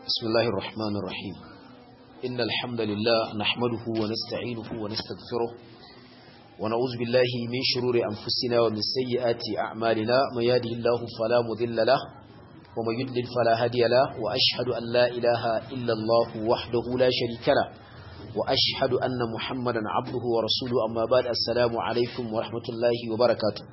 بسم الله الرحمن الرحيم إن الحمد لله نحمده ونستعينه ونستغفره ونعوذ بالله من شرور أنفسنا ومن سيئات أعمالنا من يهده الله فلا مذل له ومن يضلل فلا هادي له وأشهد أن لا إله إلا الله وحده لا شريك له وأشهد أن محمدا عبده ورسوله أما بعد السلام عليكم ورحمة الله وبركاته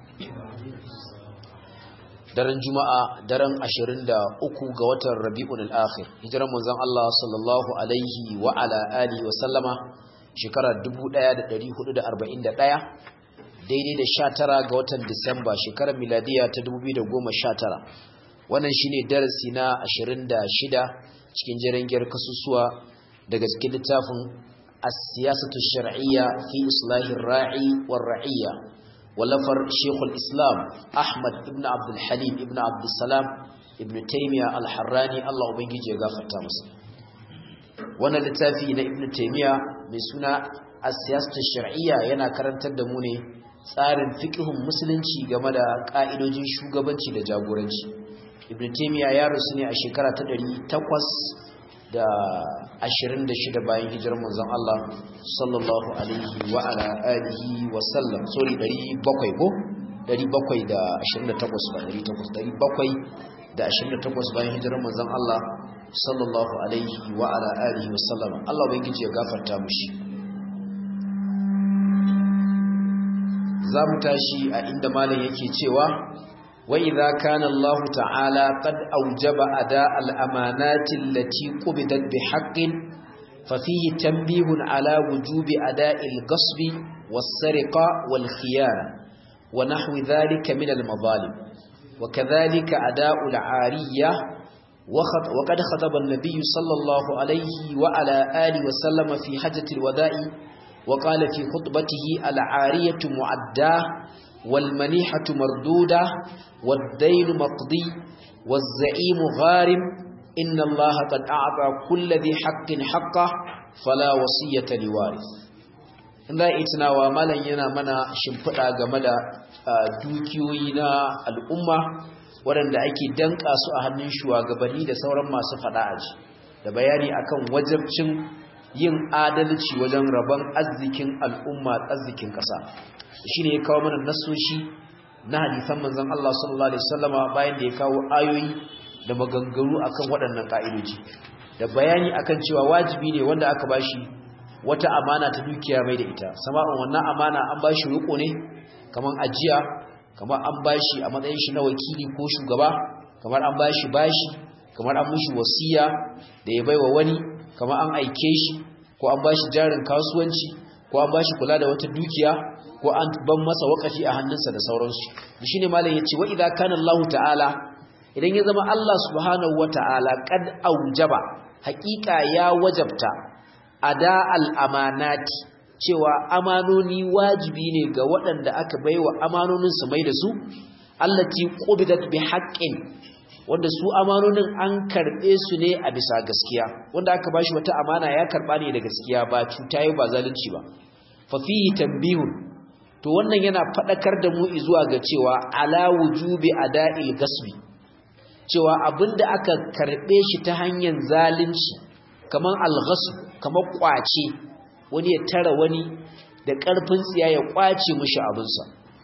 daren juma'a daren 23 ga watan rabi'un al-akhir hijiran manzon Allah sallallahu alaihi wa ala alihi wa sallama shekarar 1441 daidai da 19 ga watan disamba shekarar miladiya ta 2019 wannan shine darasi na 26 cikin jerengiyar kasusuwa daga cikin littafin as-siyasatu shar'iyya fi islahir ra'i war ra'iyya ولفر شيخ الإسلام أحمد ابن عبد الحليم ابن عبد السلام ابن تيمية الحراني الله أبنجي جغافة تامس وانا لتافي ابن تيمية من سنة السياسة الشرعية ينا كرنتر دموني tsarin fikihun musulunci game da ƙa'idojin shugabanci da jagoranci ibn taymiya ya rusu ne a shekara ta ɗari takwas da ashirin da shida bayan hijirar manzon Allah sallallahu alaihi wa ala alihi wa sallam sorry ɗari bakwai ko ɗari bakwai da ashirin da takwas ba ɗari takwas ɗari bakwai da ashirin da takwas bayan hijirar manzon Allah sallallahu alaihi wa ala alihi wa sallam Allah ubangiji ya gafarta mushi za mu tashi a inda malam yake cewa وإذا كان الله تعالى قد أوجب أداء الأمانات التي قبضت بحق ففيه تنبيه على وجوب أداء القصب والسرقة والخيانة ونحو ذلك من المظالم وكذلك أداء العارية وقد خطب النبي صلى الله عليه وعلى آله وسلم في حجة الوداء وقال في خطبته العارية معداه والمنيحة مردودة والدين مقضي والزعيم غارم إن الله قد أعطى كل ذي حق حقه فلا وصية لوارث inda itina wa malan yana mana shimfiɗa game da dukiyoyi na al'umma waɗanda ake danƙa su a hannun shugabanni da sauran masu faɗa aji da bayani akan wajabcin yin adalci wajen rabon arzikin al'umma arzikin ƙasa shi ne ya kawo mana nasoshi na hadisan manzon Allah sallallahu alaihi wasallama bayan da ya kawo ayoyi da maganganu akan waɗannan ka'idoji da bayani akan cewa wajibi ne wanda aka bashi wata amana ta dukiya mai da ita sama'un wannan amana an bashi riko ne kaman ajiya kamar an bashi a matsayin shi na wakili ko shugaba kamar an bashi bashi kamar an mishi wasiya da ya baiwa wani kamar an aike shi ko an bashi jarin kasuwanci ko an bashi kula da wata dukiya ko an ban masa wakafi a hannunsa da sauransu shine malam yace wa idza kana Allah ta'ala idan ya zama Allah subhanahu wata'ala kad aujaba haqiqa ya wajabta ada al-amanati cewa amanoni wajibi ne ga waɗanda aka baiwa amanonin su mai da su allati qubidat bi haqqin wanda su amanonin an karbe su ne a bisa gaskiya wanda aka bashi wata amana ya karba ne da gaskiya ba cuta ba zalunci ba fa fihi tanbihun to wannan yana fadakar da mu zuwa ga cewa ala wujubi ada'il gasbi cewa abinda aka karbe shi ta hanyar zalunci kaman al-ghasb kaman kwace wani ya tara wani da karfin tsiya ya kwace mishi abinsa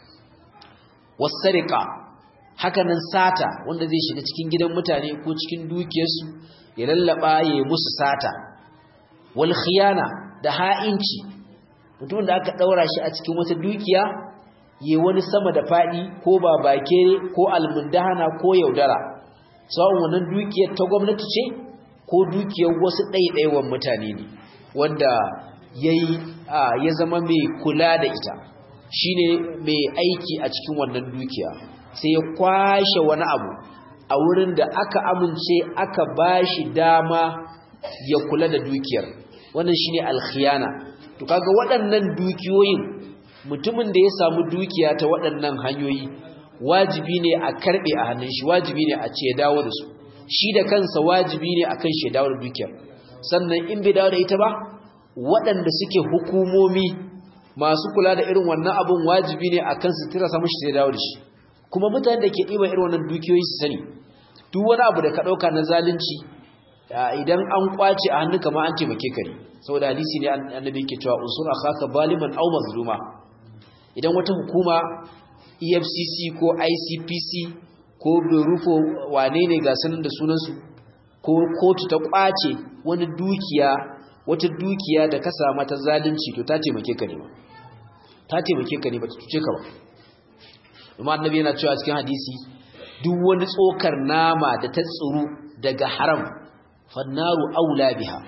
wasariqa hakanan sata wanda zai shiga cikin gidan mutane ko cikin dukiyarsu ya lallaba ya musu sata wal khiyana da ha'inci mutum da aka daura shi a cikin wata dukiya yi wani sama da fadi ko babake ko almundahana ko yaudara tsawon wannan dukiyar ta gwamnati ce ko dukiyar wasu ɗaiɗaiwan mutane ne wanda yayi ya zama mai kula da ita shine mai aiki a cikin wannan dukiya sai ya kwashe wani abu a wurin da aka amince aka bashi dama ya kula da dukiyar wannan shine alkhiyana to kaga waɗannan dukiyoyin mutumin da ya samu dukiya ta waɗannan hanyoyi wajibi ne a karɓe a hannun shi wajibi ne a ce ya dawo da su shi da kansa wajibi ne akan shi ya dawo da dukiyar sannan in bai dawo da ita ba waɗanda suke hukumomi masu kula da irin wannan abun wajibi ne akan su tira samu shi ya dawo da shi kuma mutane da ke ɗiban irin wannan dukiyoyi su sani duk wani abu da ka ɗauka na zalunci idan an kwace a hannu kamar an taimake ka ne saboda hadisi ne annabi yake cewa unsur akhaka zaliman aw mazluma idan wata hukuma EFCC ko ICPC ko Berufo wane ne ga sanin da sunansu ko kotu ta kwace wani dukiya wata dukiya da ka samu ta zalunci to ta taimake ka ne ba ta taimake ka ne ba ta cuce ka ba kuma annabi yana cewa cikin hadisi duk wani tsokar nama da ta tsuru daga haram fannaru aula biha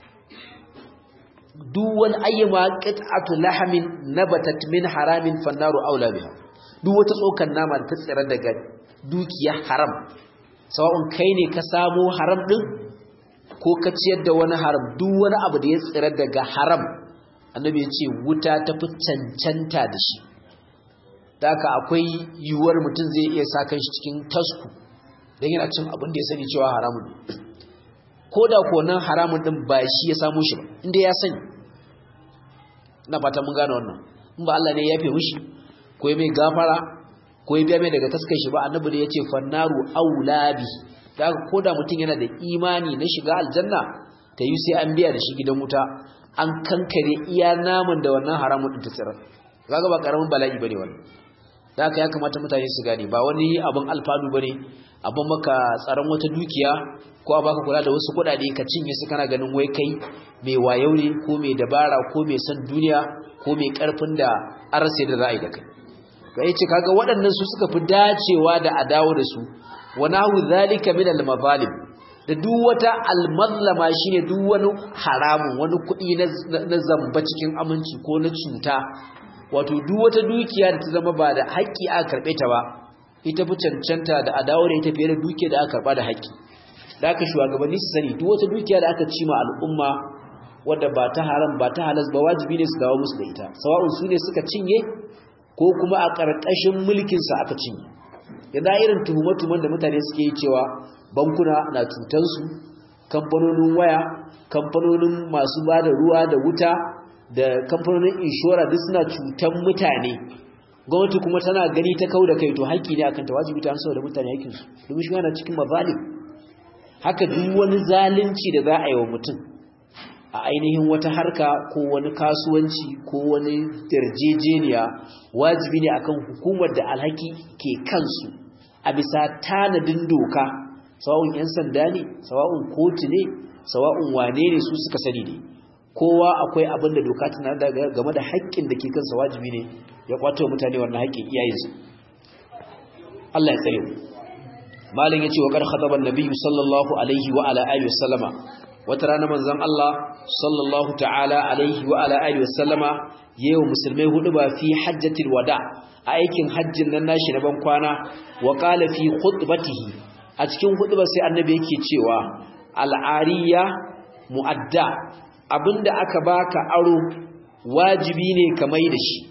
duk wani ayyama qit'atu lahamin nabatat min haramin fannaru aula biha duk wata tsokar nama da ta tsira daga dukiya haram sawa'un kai ne ka samo haram din ko ka ciyar da wani haram duk wani abu da ya tsira daga haram annabi ya ce wuta ta fi cancanta da shi da haka akwai yiwuwar mutum zai iya sa kan shi cikin tasku don yana cin abin da ya sani cewa haramun ko da ko nan haramun din ba shi ya samu shi ba inda ya sani ina fata mun gane wannan in ba Allah ne ya yafe mishi ko ya mai gafara ko ya biya mai daga taskar shi ba annabi da ya ce fannaru aulabi da haka ko da mutum yana da imani na shiga aljanna ta yi sai an biya da shi gidan wuta an kankare iya naman da wannan haramun din ta tsirar kaga ba karamin bala'i bane wannan da haka ya kamata mutane su gane ba wani abin alfanu bane abin maka tsaron wata dukiya ko a baka kula da wasu kuɗaɗe ka cinye su kana ganin wai kai mai wayau ne ko mai dabara ko mai son duniya ko mai karfin da arse da ra'ayi da kai ga yace kaga waɗannan su suka fi dacewa da a dawo da su wa nahu zalika min al-mazalim da duk wata almazlama shine duk wani haramun wani kuɗi na zamba cikin aminci ko na cuta wato duk wata dukiya da ta zama ba da haƙƙi aka karɓe ta ba ita fi cancanta da a dawo da ita fiye da dukiya da aka karɓa da haƙƙi da aka shugabanni su sani duk wata dukiya da aka cima al'umma wadda ba ta haram ba ta halas ba wajibi ne su dawo musu da ita sawa'un su ne suka cinye ko kuma a ƙarƙashin mulkinsa aka cinye yadda irin tuhume-tuhumen da mutane suke yi cewa bankuna na cutansu kamfanonin waya kamfanonin masu ba da ruwa da wuta da kamfanonin inshora duk suna cutan mutane gwamnati kuma tana gani ta kau da kai to haƙƙi ne akan ta wajibi ta amsa da mutane haƙƙinsu domin shi yana cikin mazalim haka duk wani zalunci da za a yi wa mutum a ainihin wata harka ko wani kasuwanci ko wani yarjejeniya wajibi ne akan hukumar da alhaki ke kansu a bisa tanadin doka sawa'un 'yan sanda ne sawa'un kotu ne sawa'un wane ne su suka sani ne kowa akwai abin da doka tana da game da haƙƙin da ke kansa wajibi ne ya kwato mutane wannan haƙƙin iyayensu Allah ya tsare mu malam yace wa qad khataba an-nabiy sallallahu alaihi wa ala alihi wasallama wata rana manzon Allah sallallahu ta'ala alaihi wa ala alihi wasallama yayin musulmai hudu ba fi hajjatil wada a aikin hajjin nan nashi na ban kwana wa qala fi khutbatihi a cikin hudubar sai annabi yake cewa al'ariya mu'adda abinda aka baka aro wajibi ne ka mai da shi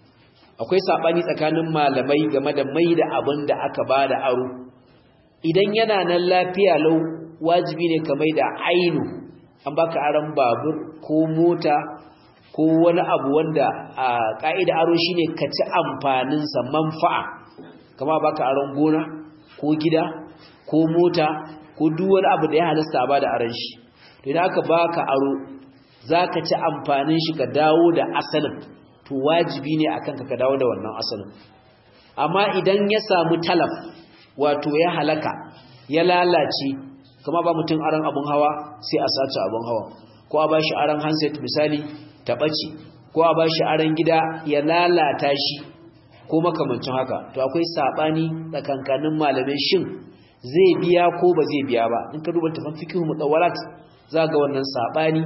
akwai sabani tsakanin malamai game da mai da abinda aka bada aro idan yana nan lafiya lau wajibi ne ka mai da ainu an baka aron babur ko mota ko wani abu wanda a ka'ida aro shine ka ci amfaninsa manfa'a kama baka aron gona ko gida ko mota ko duk wani abu da ya halasta ba da aron shi to idan aka baka aro zaka ci amfanin shi ka dawo da asalin to wajibi ne akan ka ka dawo da wannan asalin amma idan ya samu talaf wato ya halaka ya lalace kuma ba mutum aron abun hawa sai a sace abun hawa ko a bashi aron handset misali ta bace ko a bashi aron gida ya lalata shi ko makamancin haka to akwai sabani tsakankanin malamai shin zai biya ko ba zai biya ba in ka duba tafan fiqh mutawwalat za ga wannan sabani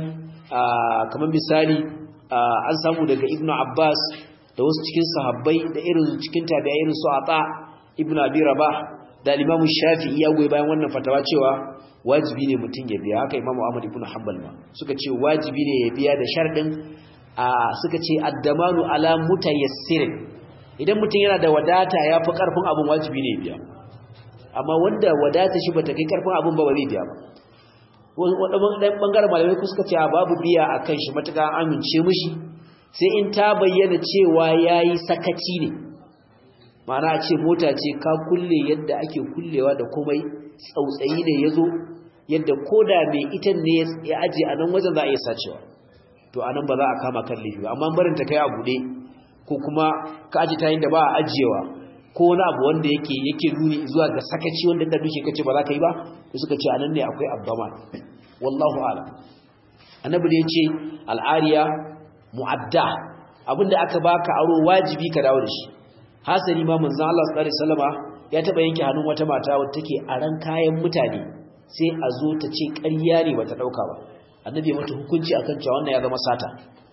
kamar misali an samu daga ibnu abbas da wasu cikin sahabbai da irin cikin tabi'a irin su ata ibnu abi rabah da imamu shafi'i ya goyi bayan wannan fatawa cewa wajibi ne mutum ya biya haka imamu ahmad ibnu hanbal ma suka ce wajibi ne ya biya da sharadin suka ce addamanu ala mutayassirin idan mutum yana da wadata ya fi karfin abin wajibi ne ya biya amma wanda wadata shi bata kai karfin abin ba ba zai biya ba wanda ɗan ɓangaren malamai ku suka ce babu biya a kan shi matuƙa amince mishi sai in ta bayyana cewa ya yi sakaci ne ma'ana a ce mota ce ka kulle yadda ake kullewa da komai tsautsayi ne ya zo yadda koda mai ita ne ya aje a nan wajen za a iya sacewa to a nan ba za a kama kan laifi ba amma barin ta kai a buɗe ko kuma ka aje ta da ba a ajiyewa ko wani abu wanda yake yake nuni zuwa ga sakaci wanda da duke kace ba za ka yi ba to suka ce anan ne akwai abdama wallahu a'lam annabi ne yace al'ariya mu'adda abinda aka baka aro wajibi ka dawo da shi hasali ma manzon Allah sallallahu alaihi wasallama ya taba yanke hannun wata mata wadda take aran kayan mutane sai a zo ta ce ƙarya ne bata dauka ba annabi ya mata hukunci akan cewa wannan ya zama sata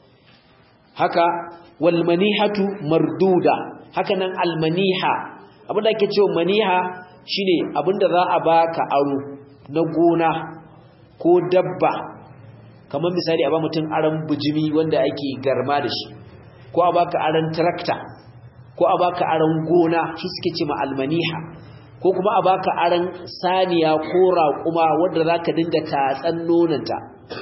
haka wal manihatu marduda haka nan al maniha abinda ake cewa maniha shine abinda za a baka aro na gona ko dabba kamar misali a ba mutum aran bujimi wanda ake garma da shi ko a baka aran tractor ko a baka aran gona shi suke ce ma almaniha ko kuma a baka aran saniya ko raƙuma wanda zaka dinga tatsan nonanta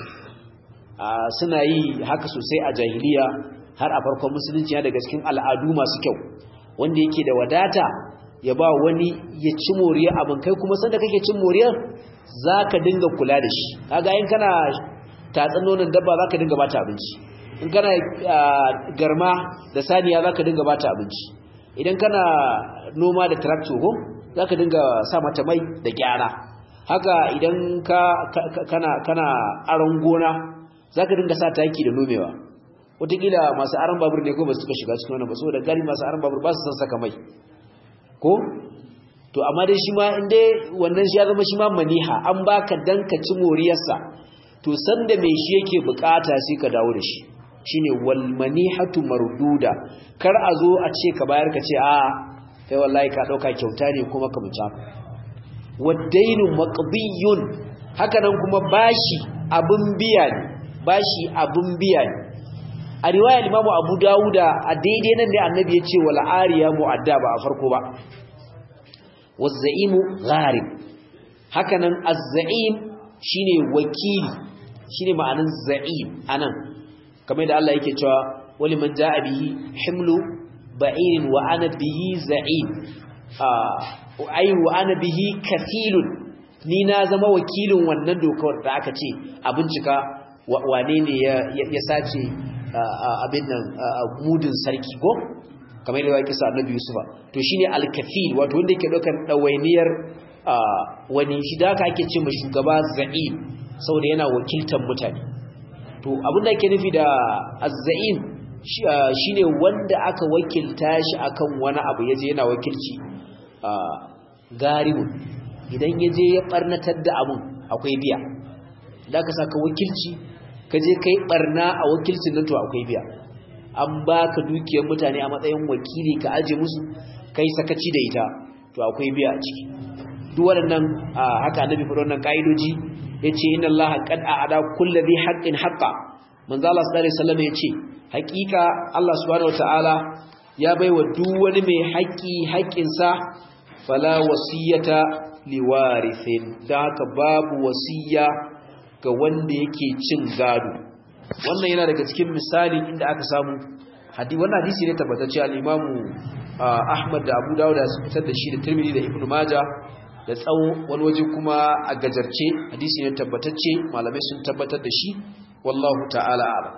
suna yi haka sosai a jahiliya har a farkon musulunci ya daga cikin al'adu masu kyau wanda yake da wadata ya ba wani ya ci moriyar abin kai kuma sanda kake cin moriyar zaka dinga kula da shi kaga in kana tatsan nonon dabba zaka dinga bata abinci in kana garma da saniya zaka dinga bata abinci idan kana noma da tractor ko zaka dinga sa mata mai da gyara haka idan ka kana kana aron gona zaka dinga sa taki da nomewa wataƙila masu aron babur ne ko ba su suka shiga cikin wannan ba saboda gari masu aron babur ba su san saka mai ko to amma dai shi ma in dai wannan shi ya zama shi ma maniha an baka dan ka ci moriyarsa to sanda mai shi yake bukata sai ka dawo da shi shine wal manihatu marduda kar a zo a ce ka bayar ka ce a kai wallahi ka dauka kyauta ne kuma ka muta wadainu maqdiyun haka nan kuma bashi abun biya ne bashi abun biya ne a riwayar imamu abu dawuda a daidai nan ne annabi ya ce wal ariya mu'adda ba a farko ba wazzaimu gharib haka nan az-za'im shine wakili shine ma'anin za'im anan kamar da Allah yake cewa wali man ja'a bihi himlu ba'irin wa ana bihi za'im ai wa ana bihi kafilun ni na zama wakilin wannan dokar da aka ce a bincika wane ne ya sace abin nan mudin sarki ko kamar da kisa annabi yusufa to shine al-kafil wato wanda yake daukar dawainiyar wani shi da ake ce ma shugaba za'im saboda yana wakiltar mutane to abin da yake nufi da az-za'im shine wanda aka wakilta shi akan wani abu yaje yana wakilci garibu idan yaje ya barnatar da abun akwai biya da ka saka wakilci kaje kai barna a wakilcin nan to akwai biya an baka dukiyar mutane a matsayin wakili ka aje musu kai sakaci da ita to akwai biya a ciki duk waɗannan haka annabi faɗa wannan kaidoji yace inna allaha qad a'ada kulli dhi haqqin haqqa manzo Allah sallallahu alaihi wasallam yace haƙiƙa Allah subhanahu wataala ya baiwa duk wani mai haƙƙi haƙƙinsa fala wasiyata liwarithin dan haka babu wasiya ga wanda yake cin gado wannan yana daga cikin misali inda aka samu hadisi wannan hadisi ne tabbatacce al-Imam Ahmad da Abu Dawud su fitar da shi da Tirmidhi da Ibn Majah da tsawo wani waje kuma a gajarce hadisi ne tabbatacce malamai sun tabbatar da shi wallahu ta'ala a'lam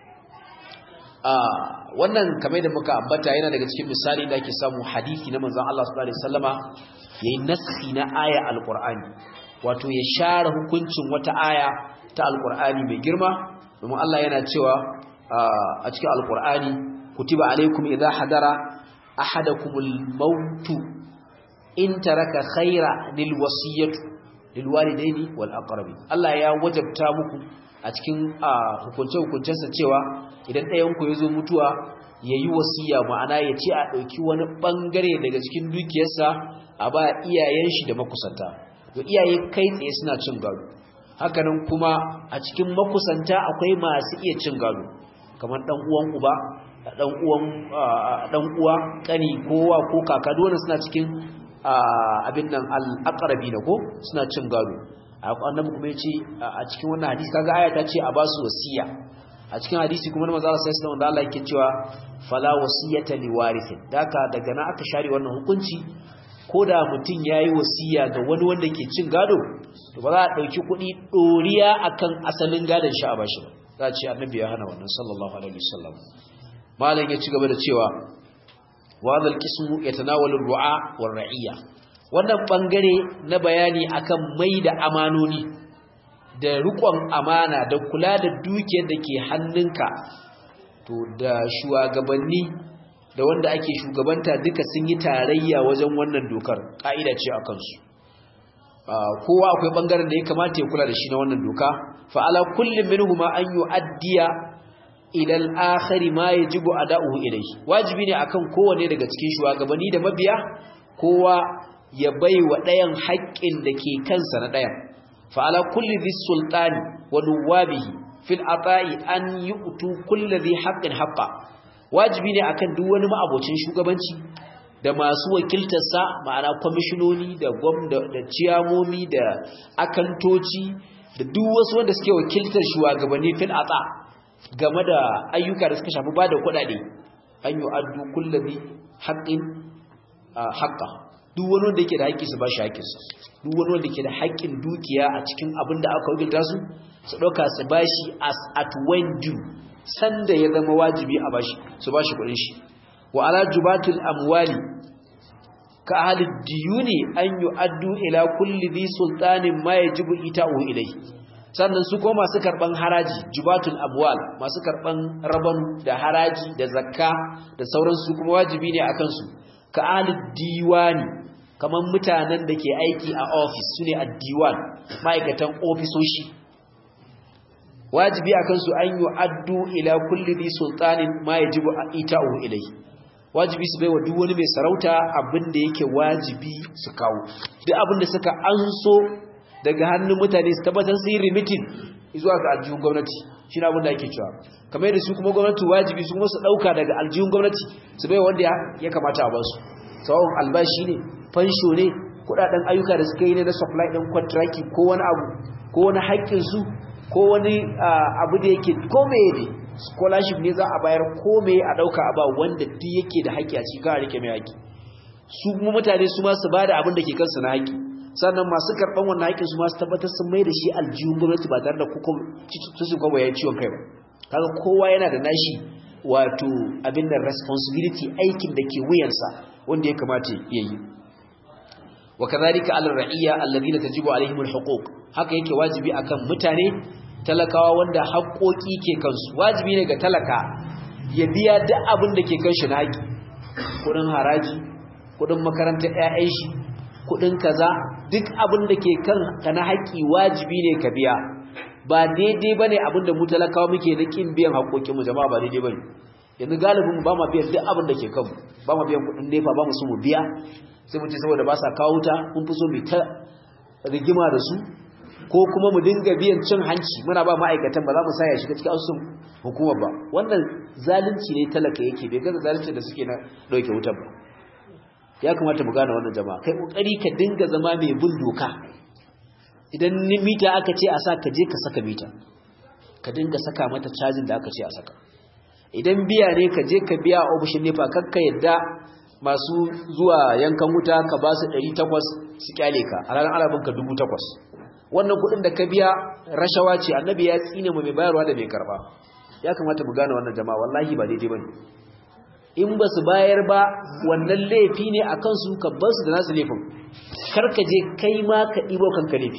wannan kamar da muka ambata yana daga cikin misali da ake samu hadisi na manzon Allah sallallahu alaihi wasallama yayin nassi na aya alqur'ani wato ya share hukuncin wata aya ta alqur'ani mai girma domin Allah yana cewa a cikin alqur'ani kutiba alaikum idha hadara ahadakumul maut in taraka khaira lil wasiyatu lil walidaini wal aqrabi Allah ya wajabta muku a cikin hukunce hukuncensa cewa idan ɗayan ku yazo mutuwa yayi wasiya ma'ana ya ce a dauki wani bangare daga cikin dukiyarsa a ba iyayen shi da makusanta to iyaye kai tsaye suna cin gado hakanan kuma a cikin makusanta akwai masu iya cin gado kamar dan uwan uba dan uwan dan uwa kani kowa ko kaka dole suna cikin abin nan al-aqrabi da ko suna cin gado annabi kuma yace a cikin wannan hadisi kaga aya ta ce a ba su wasiya a cikin hadisi kuma manzo Allah sallallahu alaihi wasallam yake cewa fala wasiyata liwarithin daka daga nan aka share wannan hukunci ko da mutum ya yi wasiya ga wani wanda ke cin gado to ba za a ɗauki kuɗi ɗoriya akan asalin gadon shi a bashi ba za a ce annabi ya hana wannan sallallahu alaihi wasallam malam ya ci gaba da cewa وهذا القسم يتناول الرعاء والرعية wannan bangare na bayani akan mai da amanoni da rikon amana da kula da dukiyar da ke hannunka to da shugabanni da wanda ake shugabanta duka sun yi tarayya wajen wannan dokar ka'ida ce a kansu kowa akwai bangaren da ya kamata ya kula da shi na wannan doka fa ala kullum minhuma an yu'addiya ila al-akhir ma yajibu ada'uhu ilayhi wajibi ne akan kowanne daga cikin shugabanni da mabiya kowa ya bai wa ɗayan haƙƙin da ke kansa na ɗayan fa ala kulli dhis sultani wa nuwabihi fil ata'i an yu'tu kulli dhi haqqin haqqa wajibi ne akan duk wani ma'abocin shugabanci da masu wakiltarsa ma'ana kwamishinoni da gwamna da ciyamomi da akantoci da duk wasu wanda suke wakiltar shugabanni fil ata game da ayyuka da suka shafi ba da kuɗaɗe an yi addu kullabi haƙƙin haƙƙa duk wani wanda yake da haƙƙi su ba shi haƙƙinsa duk wani wanda ke da haƙƙin dukiya a cikin abin da aka wakilta su su ɗauka su ba shi as at when due sanda ya zama wajibi a bashi su ba shi kuɗin shi wa ala jubatul amwali ka ahli diyuni an yu'addu ila kulli dhi sultanin ma yajibu ita'u ilayhi sannan su kuma masu karban haraji jubatul abwal masu karban rabon da haraji da zakka da sauransu kuma wajibi ne akan su ka alid diwani kaman mutanen da ke aiki a office sune ad-diwan ma'aikatan ofisoshi wajibi akan su an yu'addu ila kulli dhi sultanin ma yajibu ita'u ilayhi wajibi su baiwa duk wani mai sarauta abin da yake wajibi su kawo duk abin da suka anso daga hannun mutane su tabbatar su yi remitin zuwa ga aljihun gwamnati shi na abinda ake cewa kamar da su kuma gwamnati wajibi su kuma su ɗauka daga aljihun gwamnati su bai wanda ya kamata a basu tsawon albashi ne fansho ne kudaden ayyuka da suka yi ne na supply ɗin kwantraki ko wani abu ko wani haƙƙinsu ko wani abu da yake ko meye ne scholarship ne za a bayar ko meye a ɗauka a ba wanda duk yake da haƙƙi a cikin a rike mai haƙƙi su kuma mutane su ma su ba da abin da ke kansu na haƙƙi sannan masu karɓan wannan haƙƙin su masu tabbatar sun mai da shi aljihun gwamnati ba tare da su kwabo ya ciwon kai ba kaga kowa yana da nashi wato abin da responsibility aikin da ke wuyansa wanda ya kamata ya yi wa kadhalika ala ra'iyya alladhina tajibu alaihim alhuquq haka yake wajibi akan mutane talakawa wanda haƙoƙi ke kansu wajibi ne ga talaka ya biya duk abin da ke kanshi na haƙi kuɗin haraji kuɗin makarantar 'ya'yan shi kudin kaza duk abin da ke kan ka na haƙi wajibi ne ka biya ba daidai bane abin da mu talakawa muke da kin biyan haƙoƙin mu jama'a ba daidai bane yanzu galibin ba ma biyan duk abin da ke kanmu ba ma biyan kudin nefa ba mu so mu biya sai mu ce saboda ba sa kawo ta mun fi so mu ta rigima da su ko kuma mu dinga biyan cin hanci muna ba ma'aikatan ba za mu sa ya shiga cikin asusun hukumar ba wannan zalunci ne talaka yake bai gaza zalunci da suke na dauke wutar ba ya kamata mu gane wannan jama'a kai kokari ka dinga zama mai bin doka idan ni mita aka ce a sa ka je ka saka mita ka dinga saka mata cajin da aka ce a saka idan biya ne ka je ka biya ofishin nefa kakka yadda masu zuwa yankan wuta ka ba su 800 su kyale ka a ranar arabin ka 800 wannan kudin da ka biya rashawa ce annabi ya tsine mu mai bayarwa da mai karba ya kamata mu gane wannan jama'a wallahi ba daidai bane in ba su bayar ba wannan laifi ne a kansu ka bar su da nasu laifin karka je kai ma ka ɗibo kanka laifi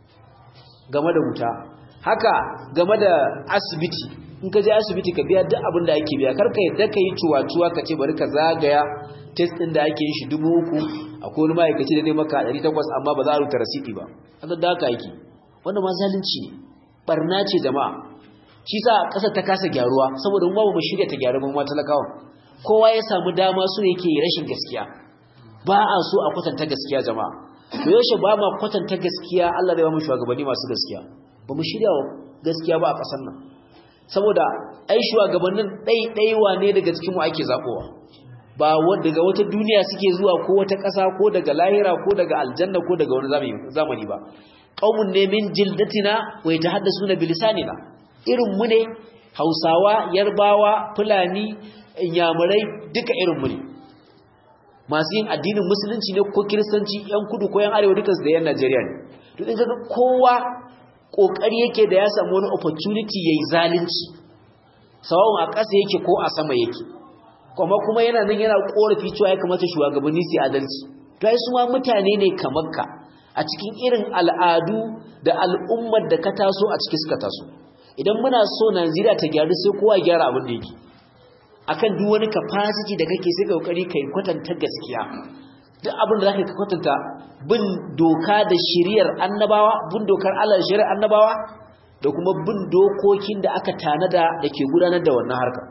game da wuta haka game da asibiti in ka je asibiti ka biya duk abin da ake biya karka yadda ka yi cuwa-cuwa ka ce bari ka zagaya test ɗin da ake yin shi dubu uku akwai wani ma'aikaci da ne maka ɗari takwas amma ba za a rubuta rasiti ba haka da haka yake wanda ma zalunci ne barna ce jama'a shi sa ƙasar ta kasa gyaruwa saboda mu ba mu shirya ta gyaru mu ma talakawan kowa ya samu dama su yake rashin gaskiya ba a so a kwatanta gaskiya jama'a da yaushe ba ma kwatanta gaskiya Allah zai ba mu shugabanni masu gaskiya ba mu shirya gaskiya ba a ƙasar nan saboda ai shugabannin ɗaiɗaiwa ne daga cikinmu ake zaɓowa ba daga wata duniya suke zuwa ko wata ƙasa ko daga lahira ko daga aljanna ko daga wani zamani ba qaumun ne min jildatina wa yatahaddasuna bilisanina irin mu ne Hausawa Yarbawa Fulani inyamurai duka irin mu ne masu yin addinin musulunci ne ko kiristanci yan kudu ko yan arewa dukansu da yan najeriya ne to in kaga kowa kokari yake da ya samu wani opportunity yayi zalunci sawa'un a ƙasa yake ko a sama yake kuma kuma yana nan yana korafi cewa ya kamata shugabanni su adalci to ai su ma mutane ne kamar ka a cikin irin al'adu da al'ummar da ka taso a ciki suka taso idan muna so Najeriya ta gyaru sai kowa gyara abin da yake akan duk wani capacity da kake sai kokari kai kwatanta gaskiya duk abin da zaka kwatanta bin doka da shiriyar annabawa bin dokar Allah da shiriyar annabawa da kuma bin dokokin da aka tanada da ke gudanar da wannan harka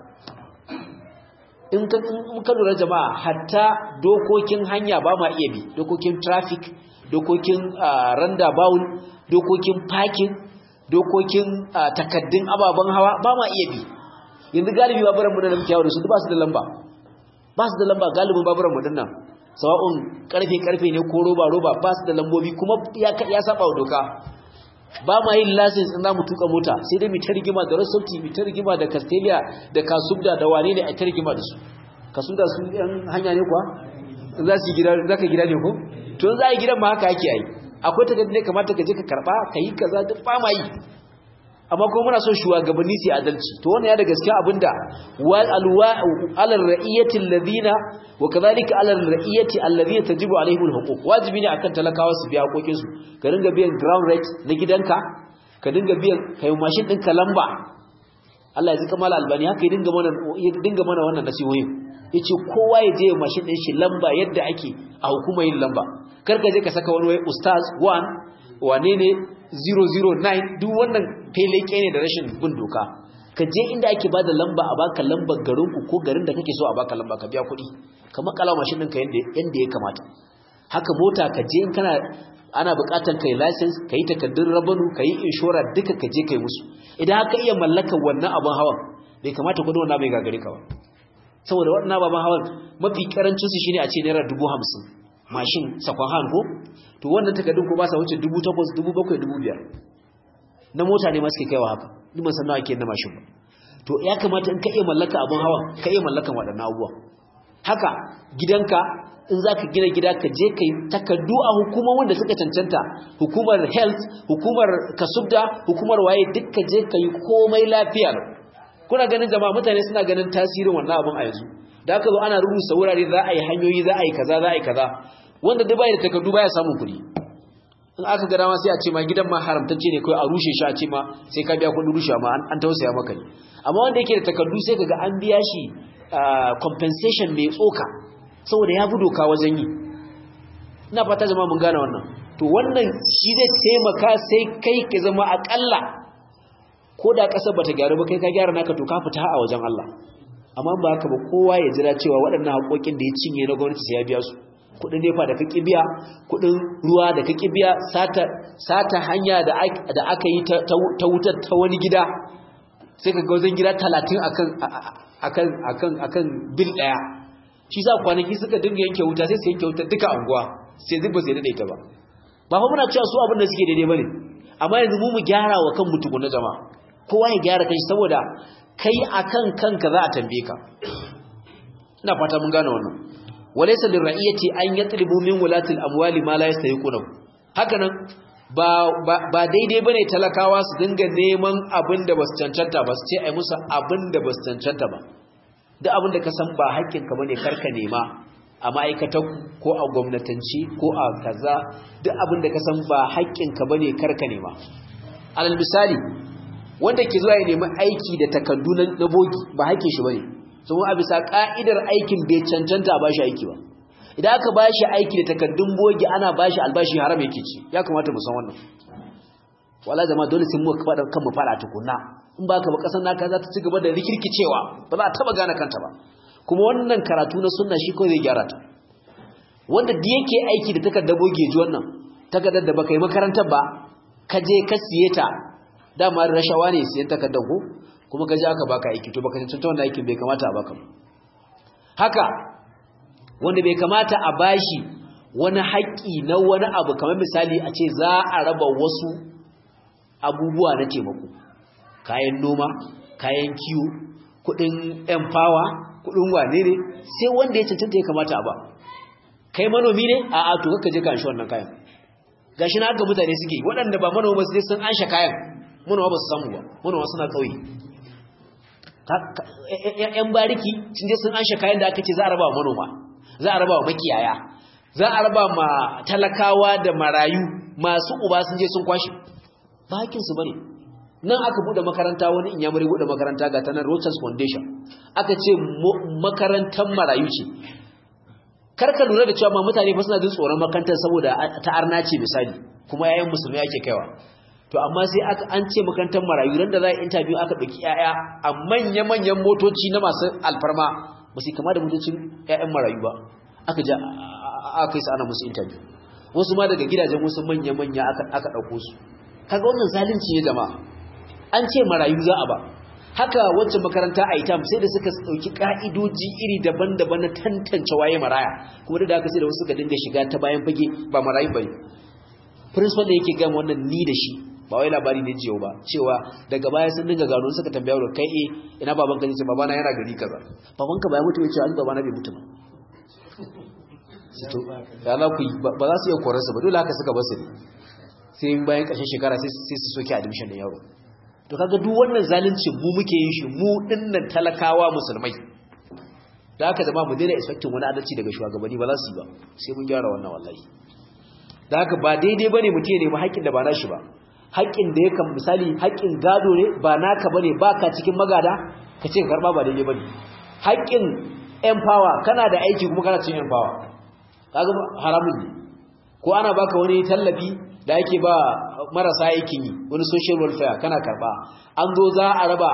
in ka in ka lura jama'a hatta dokokin hanya ba ma iya bi dokokin traffic dokokin randa bawul dokokin parking dokokin takaddun ababen hawa ba ma iya bi yanzu galibi baburan mu da muke yawo da su ba su da lamba ba su da lamba galibin baburan mu dinnan sawa'un karfe karfe ne ko roba roba ba su da lambobi kuma ya ya saba wa doka ba ma yin license in za mu tuka mota sai dai mu ta rigima da rasauti mu ta rigima da castelia da kasubda da wane ne a ta rigima da su kasubda su yan hanya ne kuwa in za su yi gida za ka gida ne ko to in za a yi gidan ma haka ake yi akwai takardu ne kamata ka je ka karba ka yi kaza duk ba ma yi amma kuma muna son shugabanni su adalci to wannan ya da gaskiya abinda wal alwa ala ra'iyati alladhina wa kadhalika ala ra'iyati alladhina tajibu alaihim alhuquq wajibi ne akan talakawa su biya hakokin su ka dinga biyan ground rate na gidanka ka dinga biyan kai mashin ɗinka lamba Allah ya zika mala albani haka ya dinga mana ya dinga mana wannan nasihoyin yace kowa ya je mashin ɗin shi lamba yadda ake a hukumar yin lamba kar ka je ka saka wani wai ustaz 1 wane ne 009 duk wannan feleke ne da rashin bin doka ka je inda ake ba da lamba a baka lambar garinku ko garin da kake so a baka lamba ka biya kuɗi ka makala mashin ɗinka yadda ya kamata haka mota ka je in kana ana buƙatar kai license ka yi takardun rabanu ka yi inshora duka ka je ka yi musu idan haka iya mallakar wannan abin hawan bai kamata kudin wannan bai gagare ka ba saboda wannan abin hawan mafi karancin su shine a ce naira dubu hamsin mashin sakon hand ko to wannan takardun ko ba sa wuce dubu takwas dubu bakwai dubu biyar na mota ne ma suke kaiwa haka ni ban san nawa ke na mashin ba to ya kamata in ka iya mallaka abin hawan ka iya mallakan waɗannan abubuwa haka gidanka in za ka gina gida ka je ka yi takardu a hukumar wanda suka cancanta hukumar health hukumar kasubda hukumar waye duk ka je ka yi komai lafiya kuna ganin jama'a mutane suna ganin tasirin wannan abin a yanzu da aka zo ana rubuta wurare za a yi hanyoyi za a yi kaza za a yi kaza wanda duk bai da takardu baya samun kuɗi in aka ga dama sai a ce ma gidan ma haramtacce ne kai a rushe shi a ce ma sai ka biya kuɗin rushe ma an tausaya maka ne amma wanda yake da takardu sai kaga an biya shi compensation mai tsoka saboda ya bi doka wajen yi ina fata jama'a mun gane wannan to wannan shi zai taimaka sai kai ka zama akalla ko da kasar bata gyaru ba kai ka gyara naka to ka fita a wajen Allah amma ba haka ba kowa ya jira cewa waɗannan haƙoƙin da ya cinye na gwamnati sai ya biya su kuɗin nefa da kake biya kuɗin ruwa da kake biya sata sata hanya da aka yi ta wutar ta wani gida sai ka ga wajen gida 30 akan akan akan akan bil daya shi sa kwanaki suka dinga yanke wuta sai su yanke wuta duka anguwa sai duk ba sai dade ta ba ba fa muna cewa su abin da suke daidai bane amma yanzu mu mu gyara wa kan mutuku na jama'a kowa ya gyara kai saboda kai akan kanka za a tambaye ka ina fata mun gane wannan walaysa lirra'iyati an yatlubu min wulatil amwali ma la yastahiquna hakanan ba ba daidai bane talakawa su dinga neman abin da basu cancanta ba su ce ai musu abin da basu cancanta ba duk abin da ka san ba haƙƙinka bane karka nema a ma'aikatar ko a gwamnatanci ko a kaza duk abin da ka san ba haƙƙinka bane karka nema alal misali wanda ke zuwa ya nemi aiki da takardu na bogi ba haƙƙin shi bane sun a bisa ka'idar aikin bai cancanta ba shi aiki ba idan aka ba shi aiki da takardun bogi ana ba shi albashi haram yake ci ya kamata mu san wannan wala jama'a dole sai mu faɗa kan mu fara tukunna in ba ka ba ƙasar naka za ta ci gaba da rikirkicewa ba za a taɓa gane kanta ba kuma wannan karatu na sunna shi kawai zai gyara ta wanda da yake aiki da takardar bogi ji wannan takardar da baka yi makarantar ba ka je ka siye ta dama rashawa ne siyan takardar ko kuma ka je aka baka aiki to baka cancanta wannan aikin bai kamata a baka haka wanda bai kamata a bashi wani haƙƙi na wani abu kamar misali a ce za a raba wasu abubuwa na taimako kayan noma kayan kiwo kudin empower kudin wane ne sai wanda ya cancanta ya kamata a ba kai manomi ne a a to kaka je ka anshi wannan kayan gashi na haka mutane suke waɗanda ba manoma su sun ansha kayan manoma ba su samu ba manoma suna kauye yan bariki sun je sun ansha kayan da aka ce za a raba wa manoma za a raba wa makiyaya za a raba ma talakawa da marayu masu uba sun je sun kwashi ba hakinsu bane nan aka bude makaranta wani inyamuri bude makaranta ga tanar Rochas Foundation aka ce makarantar marayu ce karka lura da cewa ma mutane fa suna jin tsoron makarantar saboda ta arna ce misali kuma yayin musulmi ake kaiwa to amma sai aka an ce makarantar marayu ran da za a interview aka dauki yaya a manya manyan motoci na masu alfarma ba su kama da motocin yayan marayu ba aka ja aka kai su ana musu interview wasu ma daga gidajen wasu manya manya aka aka dauko su kaga wannan zalunci ne jama'a an ce marayu za a ba haka wacce makaranta a itam sai da suka dauki ka'idoji iri daban-daban na tantance waye maraya kuma da haka sai da wasu suka dinga shiga ta bayan fage ba marayu bane principal da yake gama wannan ni da shi ba wai labari ne jiyo ba cewa daga baya sun dinga gano suka tambaya wa kai eh ina baban ka ce babana yana gari kaza baban ka bai mutu ya ce an babana bai mutu ba to ya za ku ba za su iya korarsa ba dole haka suka basu ne sai bayan ƙarshen shekara sai su soke admission da yaro to kaga duk wannan zalunci mu muke yin shi mu dinnan talakawa musulmai da haka zama mu daina expecting wani adalci daga shugabanni ba za su yi ba sai mun gyara wannan wallahi da haka ba daidai bane mutum ya nemi haƙƙin da ba nashi ba haƙƙin da yakan misali haƙƙin gado ne ba naka bane baka cikin magada ka ce karba ba daidai bane haƙƙin empower kana da aiki kuma kana cikin empower kaga haramun ne ko ana baka wani tallafi da yake ba marasa aikin yi wani social welfare kana karba an zo za a raba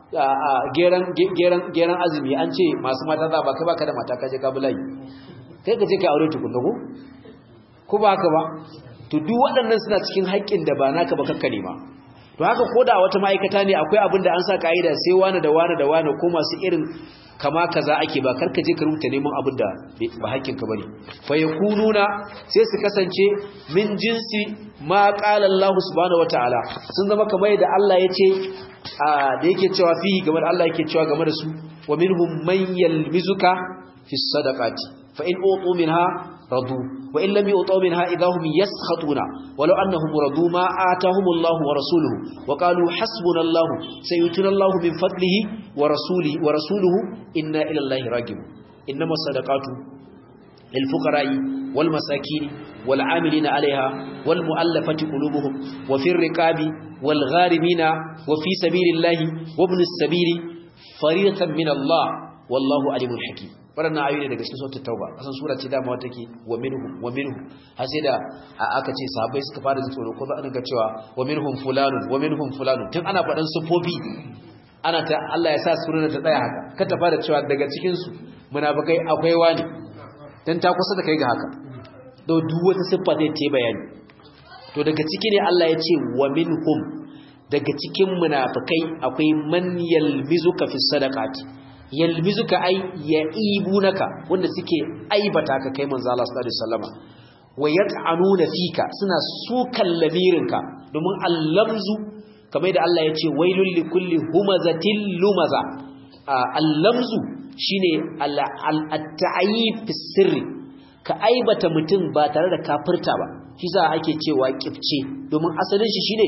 geran azumi an ce masu mata za ba kai baka da mata kaje ka bulayi kai ka je ka aure tukunna ko ko ba haka ba to duk waɗannan suna cikin haƙƙin da ba naka ba kakka nema to haka ko da wata ma'aikata ne akwai abin da an sa ka'ida sai wani da wani da wani ko masu irin kama kaza ake ba karka je ka rubuta neman abin da ba hakkin ka bane fa yakununa sai su kasance min jinsi ma qala Allah subhanahu wataala sun zama kamar yadda Allah yace da yake cewa fihi game da Allah yake cewa game da su wa minhum man yalmizuka fi sadaqati fa in utu minha radu wa in lam yu'tu minha idahum yaskhatuna walau annahum radu ma atahum Allah wa rasuluhu wa qalu hasbunallahu sayutuna Allah min fadlihi wa rasulihi wa rasuluhu inna ila Allah ragibun innamas sadaqatu lil fuqara'i wal masakin wal 'amilina 'alayha wal mu'allafati qulubuhum wa fir riqabi wal gharimina wa fi sabilillahi wa ibnis sabili fariidatan min Allah wallahu alimul hakim waɗannan ayoyi ne daga cikin sautar tauba kasan sura ce dama take wa minhum wa minhum har sai da aka ce sahabbai suka fara jin tsoro ko za a dinga cewa wa minhum fulanun wa minhum fulanun tun ana faɗan sufofi ana ta Allah ya sa surar ta tsaya haka ka ta fara cewa daga cikin su munafikai akwai wani dan ta kusa da kai ga haka to duk wata siffa zai ta bayani to daga ciki ne Allah ya ce wa minhum daga cikin munafikai akwai man yalmizuka fi sadaqati yalmizuka ay yaibunaka wanda suke aibata ka kai manzo Allah sallallahu alaihi wasallama wa yat'anuna fika suna sukan lamirinka domin allamzu kamar da Allah ya ce wailul likulli humazatil lumaza allamzu shine al-ta'yib fi sirri ka aibata mutum ba tare da kafirta ba shi za ake cewa kifce domin asalin shi shine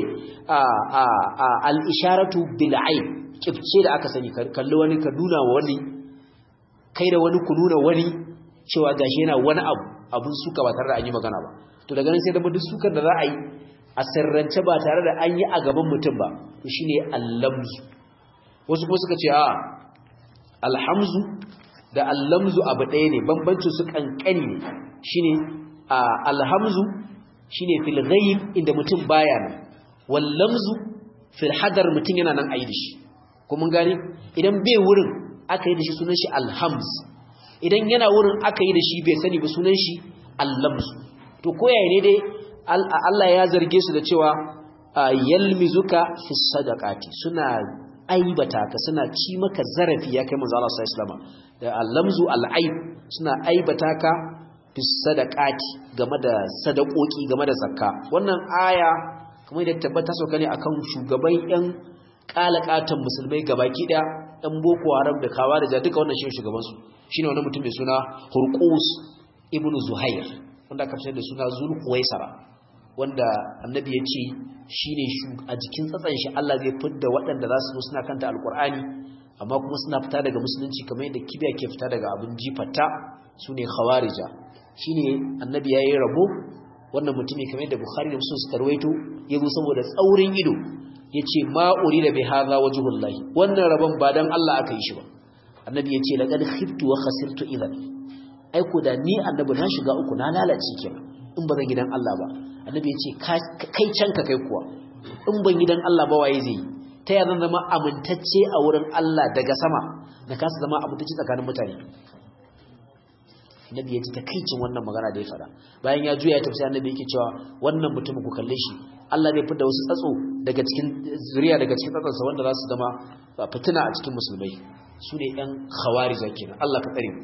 al-isharatu bil aib kifce da aka sani kalli wani ka nuna wa wani kai da wani ku nuna wani cewa gashi yana wani abu abun suka ba tare da an yi magana ba to daga nan sai da duk sukar da za a yi a sirrance ba tare da an yi a gaban mutum ba to shine allamzu wasu kuma suka ce a alhamzu da allamzu abu ɗaya ne bambancin su kankani ne shine alhamzu shine fil ghaib inda mutum baya nan wallamzu fil hadar mutum yana nan ayi da shi kuma gani idan bai wurin aka yi da shi sunan shi alhamz idan yana wurin aka yi da shi bai sani ba sunan shi allamz to koyaye ne dai Allah ya zarge su da cewa yalmizuka fi sadaqati suna aibata ka suna ci maka zarafi ya kai manzo Allah sallallahu alaihi wasallam da allamzu alaib suna aibata ka fi sadaqati game da sadakoki game da zakka wannan aya kamar da tabbata sauka ne akan shugaban yan kalakatan musulmai gabaki daya ɗan boko haram da kawa da duka wannan shi shugaban su shine wani mutum mai suna hurqus ibn zuhair wanda aka fitar da suna zulhuwaisara wanda annabi ya ce shi ne a jikin tsatsan shi Allah zai fidda waɗanda za su zo suna kanta alkur'ani amma kuma suna fita daga musulunci kamar yadda kibiya ke fita daga abin jifata su ne khawarija shi ne annabi ya yi rabo wannan mutumi kamar yadda bukhari da musulun suka rawaito ya zo saboda tsaurin ido ya ce ma'uri da bai haza wajuhullahi wannan rabon ba don Allah aka yi shi ba annabi ya ce laƙar khiftu wa khasirtu idan aiko da ni annabi na shiga uku na lalace kenan in ba zan gidan Allah ba annabi ya ce kai can ka kai kuwa in ban gidan Allah ba waye zai ta ya zan zama amintacce a wurin Allah daga sama na kasa zama amintacce tsakanin mutane annabi ya ji takaicin wannan magana da ya fada bayan ya juya ya tafi annabi yake cewa wannan mutumin ku kalle shi Allah zai fitar wasu tsatso daga cikin zuriya daga cikin tsatsonsa wanda za su zama fitina a cikin musulmai su ne ‘yan khawarija kenan Allah ka tsare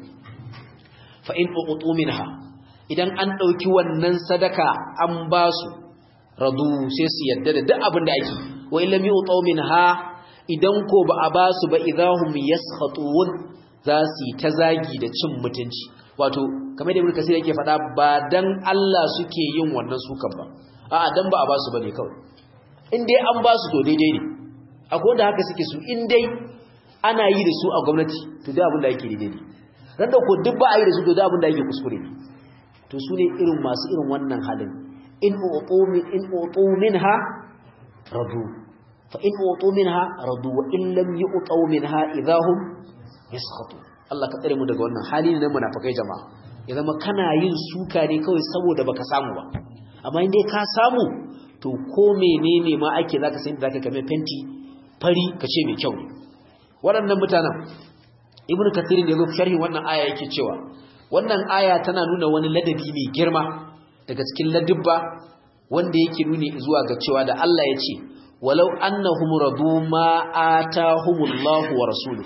fa in uqutu minha idan an ɗauki wannan sadaka an ba su radu sai su yadda da duk abin da ake wa in lam yu'tu minha idan ko ba a ba su ba idahum yaskhatun za su yi ta zagi da cin mutunci wato kamar da ibnu kasir yake faɗa ba dan Allah suke yin wannan sukan ba a'a dan ba a ba su bane kawai in dai an ba su to daidai ne akwai wanda haka suke su in dai ana yi da su a gwamnati to da abin da yake daidai ne ran da ko duk ba a yi da su to da abin da yake kuskure ne to su ne irin masu irin wannan halin in utu min in utu minha radu fa in utu minha radu wa in lam yu'tu minha idahum yaskhatu Allah ka tsare mu daga wannan hali ne na munafikai jama'a ya zama kana yin suka ne kawai saboda baka samu ba amma in dai ka samu to ko menene ma ake zaka san da zaka kame fenti fari kace mai kyau ne waɗannan mutanen ibnu kathir da yazo sharhi wannan aya yake cewa wannan aya tana nuna wani ladabi mai girma daga cikin ladabba wanda yake nuni zuwa ga cewa da Allah ya ce walau annahum radu ma atahumullahu wa rasuluhu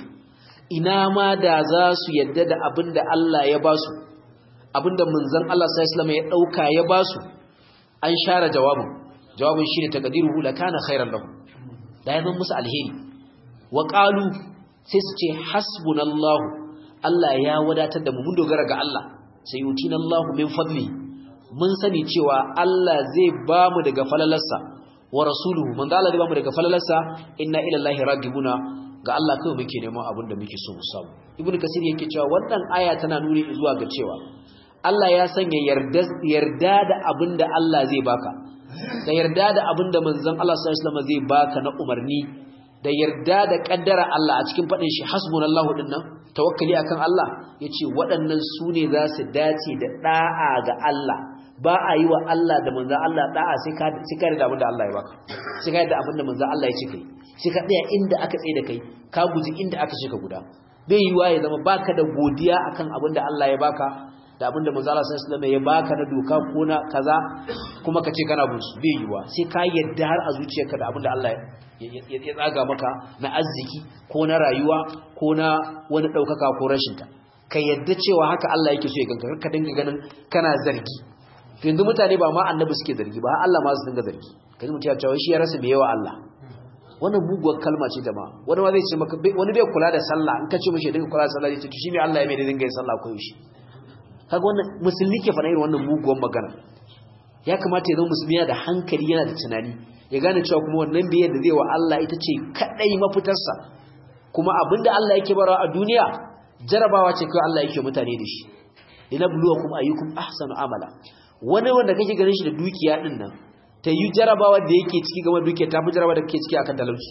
ina ma da za su yadda da abinda Allah ya ba su abinda manzon Allah sallallahu alaihi ya dauka ya ba su an share jawabin jawabin shine taqdiruhu lakana khairan lahum da ya zama musu alheri wa qalu sai su ce hasbunallahu Allah ya wadatar da mu mun dogara ga Allah sai yutinallahu min fadli mun sani cewa Allah zai ba mu daga falalarsa wa rasuluhu man Allah zai ba mu daga falalarsa inna ila Allahi ragibuna ga Allah kawai muke neman abin da muke so mu samu ibnu kasir yake cewa wannan aya tana nuni zuwa ga cewa Allah ya sanya yarda yarda da abin da Allah zai baka da yarda da abin da manzon Allah sallallahu alaihi wasallam zai baka na umarni da yarda da kaddara Allah a cikin fadin shi hasbunallahu dinnan tawakkali akan Allah yace waɗannan su ne za su dace da da'a ga Allah ba a yi wa Allah da manzon Allah da'a sai ka sai ka da abin da Allah ya baka sai ka da abin da manzon Allah ya ce kai sai ka tsaya inda aka tsaye da kai ka guji inda aka ce ka guda bai yiwa ya zama baka da godiya akan abin da Allah ya baka da abin da manzon Allah sallallahu alaihi wasallam ya baka na doka ko na kaza kuma ka ce kana bin su bai yiwa sai ka yarda har a zuciyarka da abin da Allah ya tsaga maka na arziki ko na rayuwa ko na wani ɗaukaka ko rashinta ka yadda cewa haka Allah yake so ya ganka ka dinga ganin kana zargi yanzu mutane ba ma annabi suke zargi ba Allah ma su dinga zargi kaji mutum ya cewa shi ya rasa me yawa Allah wannan muguwar kalma ce jama'a wani ma zai ce maka wani bai kula da sallah in ka ce mishi dinga kula da sallah zai ce to shi me Allah ya mai da dinga yin sallah ko yaushe kaga wannan musulmi ke faɗa irin wannan muguwar magana ya kamata ya zama musulmi yana da hankali yana da tunani ya gane cewa kuma wannan biyar da zai wa Allah ita ce kadai mafitarsa kuma abinda Allah yake barawa a duniya jarabawa ce kai Allah yake mutane da shi linabluwakum ayyukum ahsanu amala wani wanda kake ganin shi da dukiya din nan ta yi jarabawa da yake ciki game dukiya ta fi jarabawa da kake ciki akan talauci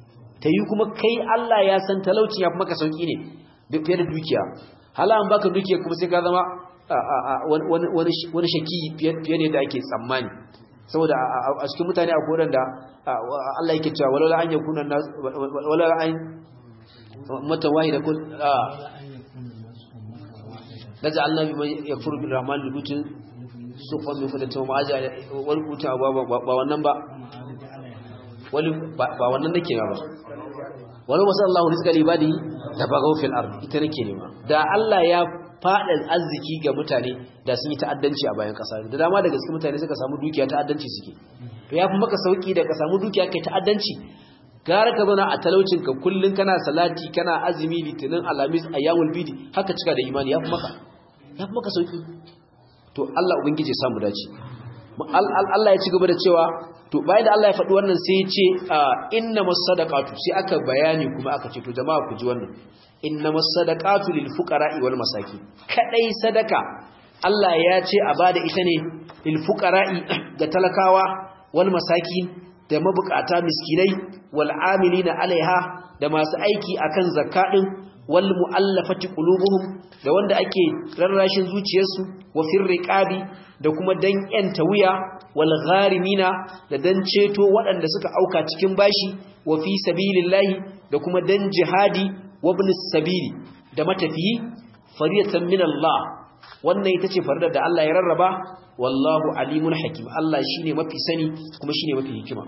ta yi kuma kai Allah ya san talauci ya fi maka sauki ne fiye da dukiya hala an baka dukiya kuma sai ka zama wani shaki fiye ne da ake tsammani saboda a cikin mutane a kodan da Allah yake cewa walala an yakuna nas walala an mata wahida kun daja Allah bi yakfuru bil rahman lubutin sufan min fadata ma aja wal kuta ba ba wannan ba wali ba wannan nake ba wala wasallahu rizqa libadi da bagaw fil ard ita nake nema da Allah ya faɗa arziki ga mutane da sun yi ta'addanci a bayan ƙasa da dama daga cikin mutane suka samu dukiya ta'addanci suke to ya fi maka sauki da ka samu dukiya kai ta'addanci gara ka zauna a talaucin ka kullun kana salati kana azumi litinin alamis ayyamul bidi haka cika da imani ya fi maka ya fi maka sauki to Allah ubangije ya samu dace Allah ya ci gaba da cewa to bayan da Allah ya faɗi wannan sai ya ce innamas sadaqatu sai aka bayani kuma aka ce to jama'a ku ji wannan innamas sadaqatu lil fuqara'i wal masakin kadai sadaka Allah ya ce a bada ita ne lil fuqara'i ga talakawa wal masakin da mabukata miskinai wal amilina alaiha da masu aiki akan zakka din wal mu'allafati qulubuhum da wanda ake rarrashin zuciyarsu wa firriqabi da kuma dan yanta wuya wal gharimina da dan ceto waɗanda suka auka cikin bashi wa fi sabilillahi da kuma dan jihadi wa ibn sabili da matafiyi fariyatan min Allah wannan ita ce faridar da Allah ya rarraba wallahu alimun hakim Allah shine mafi sani kuma shine mafi hikima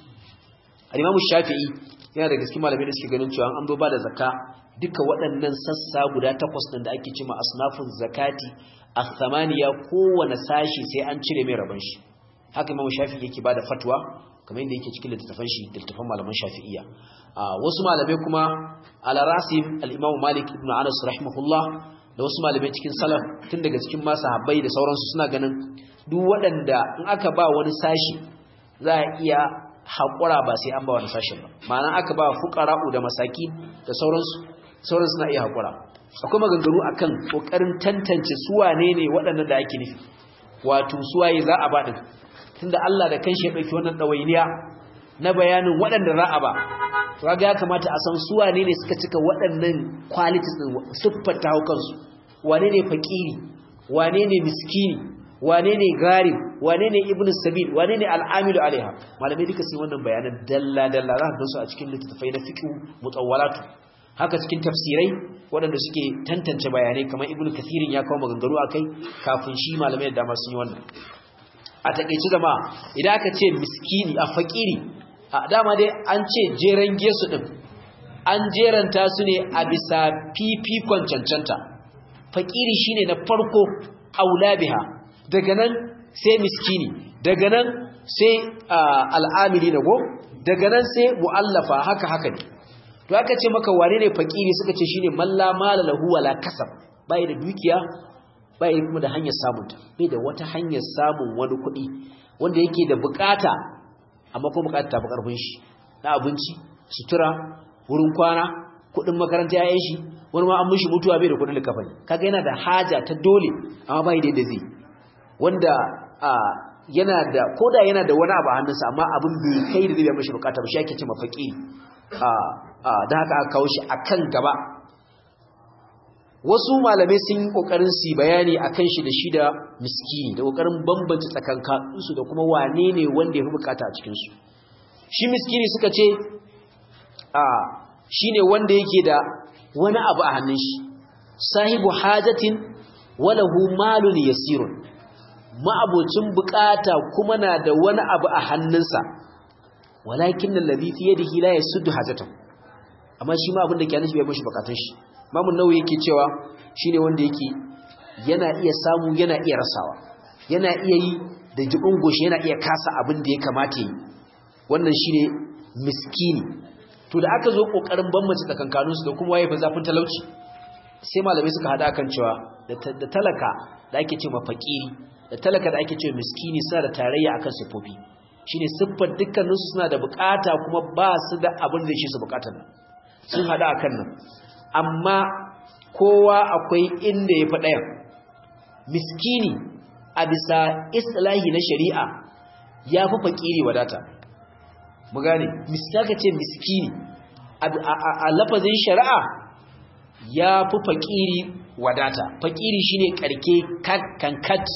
al-Imam Shafi'i yana da gaskiya malamai da suke ganin cewa an zo ba da zakka duka waɗannan sassa guda takwas ɗin da ake cima asnafun zakati as-samaniya kowane sashi sai an cire mai rabon shi haka Imam Shafi'i yake bada fatwa kamar yadda yake cikin littafan shi littafan malaman Shafi'iyya wasu malamai kuma ala rasim al-Imam Malik ibn Anas rahimahullah da wasu malamai cikin salaf tun daga cikin masu habbai da sauransu suna ganin duk waɗanda in aka ba wani sashi za a iya haƙura ba sai an ba wani sashin ba ma'ana aka ba fuqara'u da masaki da sauransu sauran suna iya haƙura akwai maganganu akan ƙoƙarin tantance suwane ne waɗannan da ake nufi wato suwaye za a baɗin tunda Allah da kanshi ya ɗauki wannan ɗawainiya na bayanin waɗanda za a ba to ga ya kamata a san suwane ne suka cika waɗannan qualities ɗin siffar ta kansu wane ne fakiri wane ne miskini wane ne garib wane ne ibnu sabil wane ne al'amilu alaiha malamai duka sun wannan bayanan dalla dalla za ka su a cikin littattafai na fiqh mutawwalatu haka cikin tafsirai waɗanda suke tantance bayanai kamar ibnu kathirin ya kawo maganganu akai kafin shi malamai da dama sun yi wannan a takeice zama idan aka ce miskini a fakiri a dama dai an ce jeren gesu din an jeranta su ne a bisa fifikon cancanta fakiri shine na farko aula biha daga nan sai miskini daga nan sai al'amili na go daga nan sai mu'allafa haka haka ne to aka ce maka wane ne fakiri suka ce shine malla mala lahu wala kasab bai da dukiya bai kuma da hanyar samun ta bai da wata hanyar samun wani kuɗi wanda yake da bukata amma kuma bukata ta fi karfin shi na abinci sutura wurin kwana kuɗin makaranta yayin shi wani ma an mishi mutuwa bai da kuɗin likafani kaga yana da haja ta dole amma bai da yadda zai wanda yana da koda yana da wani abu a hannunsa amma abin bai kai da zai biya mishi bukata ba shi ake ce mafaki da haka aka kawo shi akan gaba wasu malamai sun yi kokarin su bayani akan shi da shi da miskini da kokarin bambance tsakankanin su da kuma wane ne wanda ya fi bukata a cikin su shi miskini suka ce a shine wanda yake da wani abu a hannun shi sahibu hajatin walahu malun yasirun ma'abocin bukata kuma na da wani abu a hannunsa walakin alladhi fi yadihi la yasuddu hajatahu amma shi ma abin da ke nufi bai mishi bukatun shi Imam Nawawi yake cewa shine wanda yake yana iya samu yana iya rasawa yana iya yi da jibin goshi yana iya kasa abin da ya kamata yi wannan shine miskini to da aka zo kokarin bambance tsakankanin su da kuma waye fa zafin talauci sai malamai suka hada kan cewa da talaka da ake cewa fakiri da talaka da ake cewa miskini suna da tarayya akan sifofi shine siffar dukkaninsu suna da bukata kuma ba su da abin da shi su bukatar nan sun hada akan nan amma kowa akwai inda ya fi ɗayan miskini a bisa islahi na shari'a ya fi fakiri wadata mu gane miskaka ce miskini a lafazin shari'a ya fi fakiri wadata fakiri shine karke kankat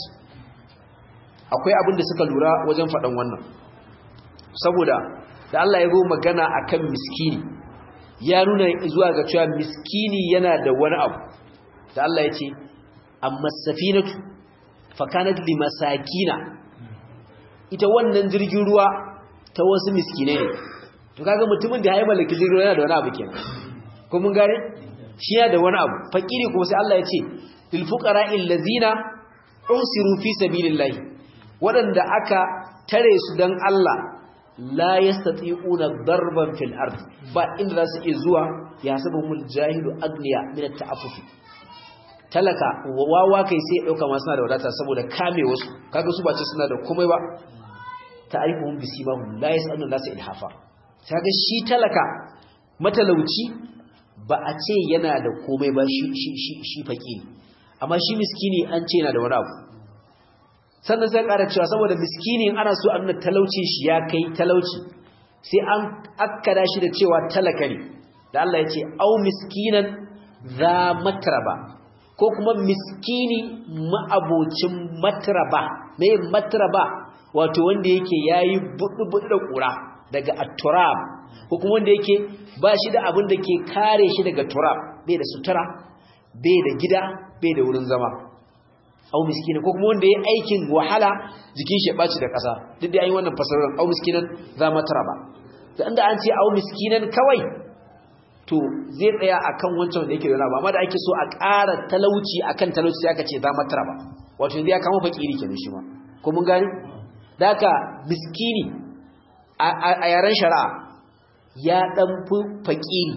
akwai abin da suka lura wajen faɗan wannan saboda da Allah ya zo magana akan miskini ya nuna zuwa ga cewa miskini yana da wani abu da Allah ya ce amma safinatu fakanat limasakina ita wannan jirgin ruwa ta wasu miskinai ne to kaga mutumin da ya mallaki jirgin ruwa yana da wani abu kenan ko mun gane shi yana da wani abu fakiri kuma sai Allah ya ce lil fuqara allazina usiru fi sabilillahi waɗanda aka tare su dan Allah la yastati'una darban fil ard ba inda za su iya zuwa ya sabu mul jahilu agniya min at-ta'affufi talaka wawa kai sai ya dauka ma suna da wadata saboda kame wasu kaga su ba ce suna da komai ba ta'rifuhum bisimahum la yas'aluna nasa ilhafa kaga shi talaka matalauci ba a ce yana da komai ba shi shi shi, shi fakiri amma shi miskini an ce yana da wani abu sannan sai ƙara cewa saboda miskini ana so a nuna talaucin shi ya kai talauci sai an akkada shi da cewa talaka ne da Allah ya ce au miskinan za matraba ko kuma miskini ma'abocin matraba mai matraba wato wanda yake yayi budu-budu da kura daga at-turab ko kuma wanda yake ba shi da abin da ke kare shi daga turab bai da sutura bai da gida bai da wurin zama au miskina ko kuma wanda yayi aikin wahala jikin shi ya baci da kasa duk da yayin wannan fasarar au miskinan za matraba da inda an ce au miskinan kawai to zai tsaya akan wancan da yake da ba amma da ake so a ƙara talauci akan talauci sai aka ce za matara ba wato yanzu ya kama fakiri kenan shi ma ko mun gani da haka miskini a yaren shari'a ya dan fi fakiri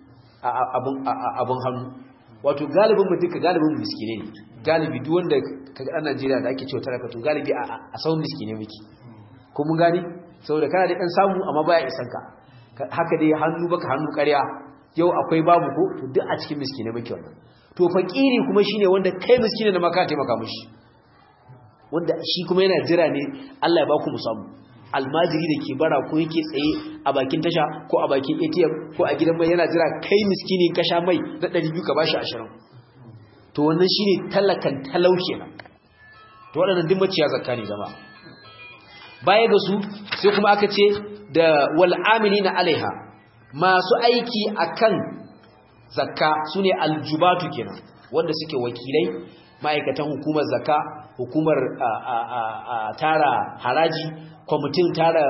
abun hannu wato galibin mu duka galibin miskine ne galibi duk wanda kaga dan Najeriya da ake cewa talaka to galibi a sahun miskine muke ko mun gani saboda kana da dan samu amma baya isan ka haka dai hannu baka hannu ƙarya yau akwai babu ko to duk a cikin miskine muke wannan to fakiri kuma shine wanda kai miskine da maka taimaka mishi wanda shi kuma yana jira ne Allah ya ba ku musamu almajiri da ke bara ko yake tsaye a bakin tasha ko a bakin ATM ko a gidan mai yana jira kai miskini ka sha mai na 200 ka bashi 20 to wannan shine talakan talauke nan to waɗannan duk maciya zakka ne jama'a baya ga su sai kuma aka ce da wal amilina alaiha masu aiki akan zakka sune aljubatu kenan wanda suke wakilai ma'aikatan hukumar zakka hukumar tara haraji kwamitin tara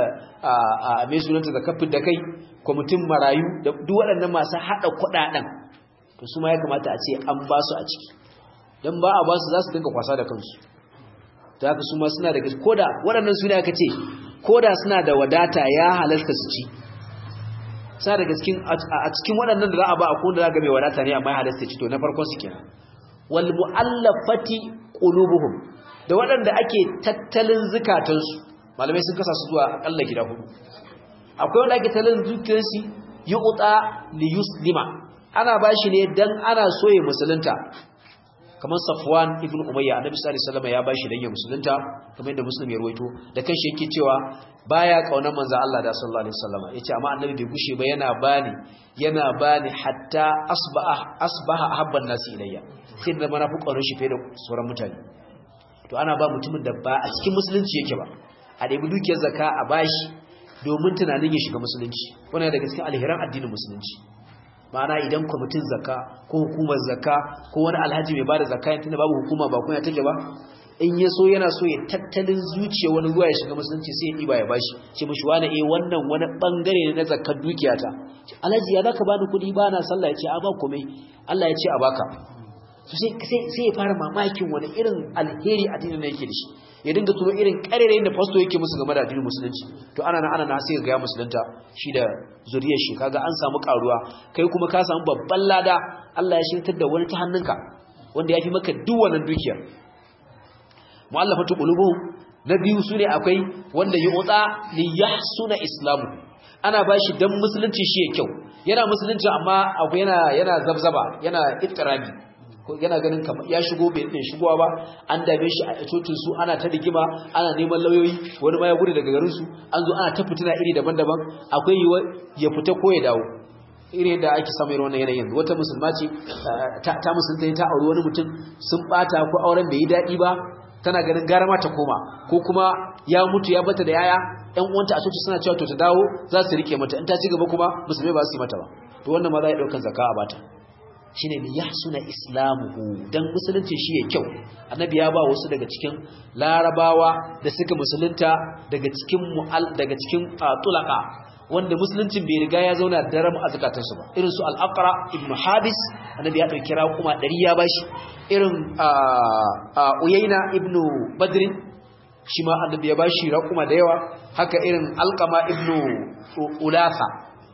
mai sunanta zakafin da kai kwamitin marayu da duk waɗannan masu haɗa kuɗaɗen to su ma ya kamata a ce an ba su a ciki don ba a ba su za su dinka kwasa da kansu ta haka su ma suna da koda waɗannan su ne aka ce koda suna da wadata ya halarta su ci suna da gaskin a cikin waɗannan da za a ba a koda za ga mai wadata ne amma ya halarta ci to na farkon su kenan wal mu'allafati qulubuhum da waɗanda ake tattalin zukatansu malamai sun kasa su zuwa akalla gida hudu akwai wanda ake tattalin zukatansu yuqta li yuslima ana bashi ne dan ana so ya musulunta kamar Safwan ibn Umayya annabi sallallahu alaihi wasallam ya bashi dan ya musulunta kamar yadda Muslim ya ruwaito da kanshi yake cewa baya kaunar manzo Allah da sallallahu alaihi wasallam yace amma annabi bai gushe ba yana bani yana bani hatta asbaha asbaha habban nasi ilayya sai da mana fi kaunar shi fiye da sauran mutane to ana ba mutumin da ba a cikin musulunci yake ba a ɗebi dukiyar zakka a bashi domin tunanin ya shiga musulunci wannan daga cikin alheran addinin musulunci ma'ana idan kwamitin zakka ko hukumar zakka ko wani alhaji mai bada zakka yin tunda babu hukuma ba kuma take ba in ya so yana so ya tattalin zuciya wani ruwa ya shiga musulunci sai ya ɗiba ya bashi ce mishi wani eh wannan wani bangare ne na zakkar dukiyata alhaji ya zaka bani kuɗi ba na sallah ya ce a ba komai Allah ya ce a baka sai ya fara mamakin wani irin alheri addinin da yake da shi ya dinga tuno irin karerayin da fasto yake musu game da addinin musulunci to ana na ana na sai ga ya musulunta shi da zuriyar shi kaga an samu karuwa kai kuma ka samu babban lada Allah ya shirtar da wani ta hannunka wanda ya fi maka duk wannan dukiyar mu'allafatu qulubuhum na biyu sune akwai wanda yu'ta li yahsuna islamu ana bashi dan musulunci shi ya kyau yana musulunci amma akwai yana yana zabzaba yana ittirabi yana ganin kamar ya shigo bai din shigowa ba an dame shi a cocin su ana ta rigima ana neman lauyoyi wani ma ya gudu daga garin su an zo ana ta fitina iri daban-daban akwai yiwa ya fita ko ya dawo irin da ake samu irin wannan yanayin wata musulma ce ta musulunta ta auri wani mutum sun bata ko auren bai yi daɗi ba tana ganin gara ma ta koma ko kuma ya mutu ya bata da yaya ƴan uwanta a coci suna cewa to ta dawo za su rike mata in ta ci gaba kuma musulmai ba su yi mata ba to wannan ma za a ɗaukan zakka a bata shine li yahsuna islamuhu dan musulunci shi ya kyau annabi ya ba wasu daga cikin larabawa da suka musulunta daga cikin mu'al daga cikin tulaka wanda musuluncin bai riga ya zauna daram a zakatansu ba irin su al-aqra ibn habis annabi ya dauki kuma 100 ya bashi irin uyayna ibn badr shi ma annabi ya bashi raquma da yawa haka irin alqama ibn ulafa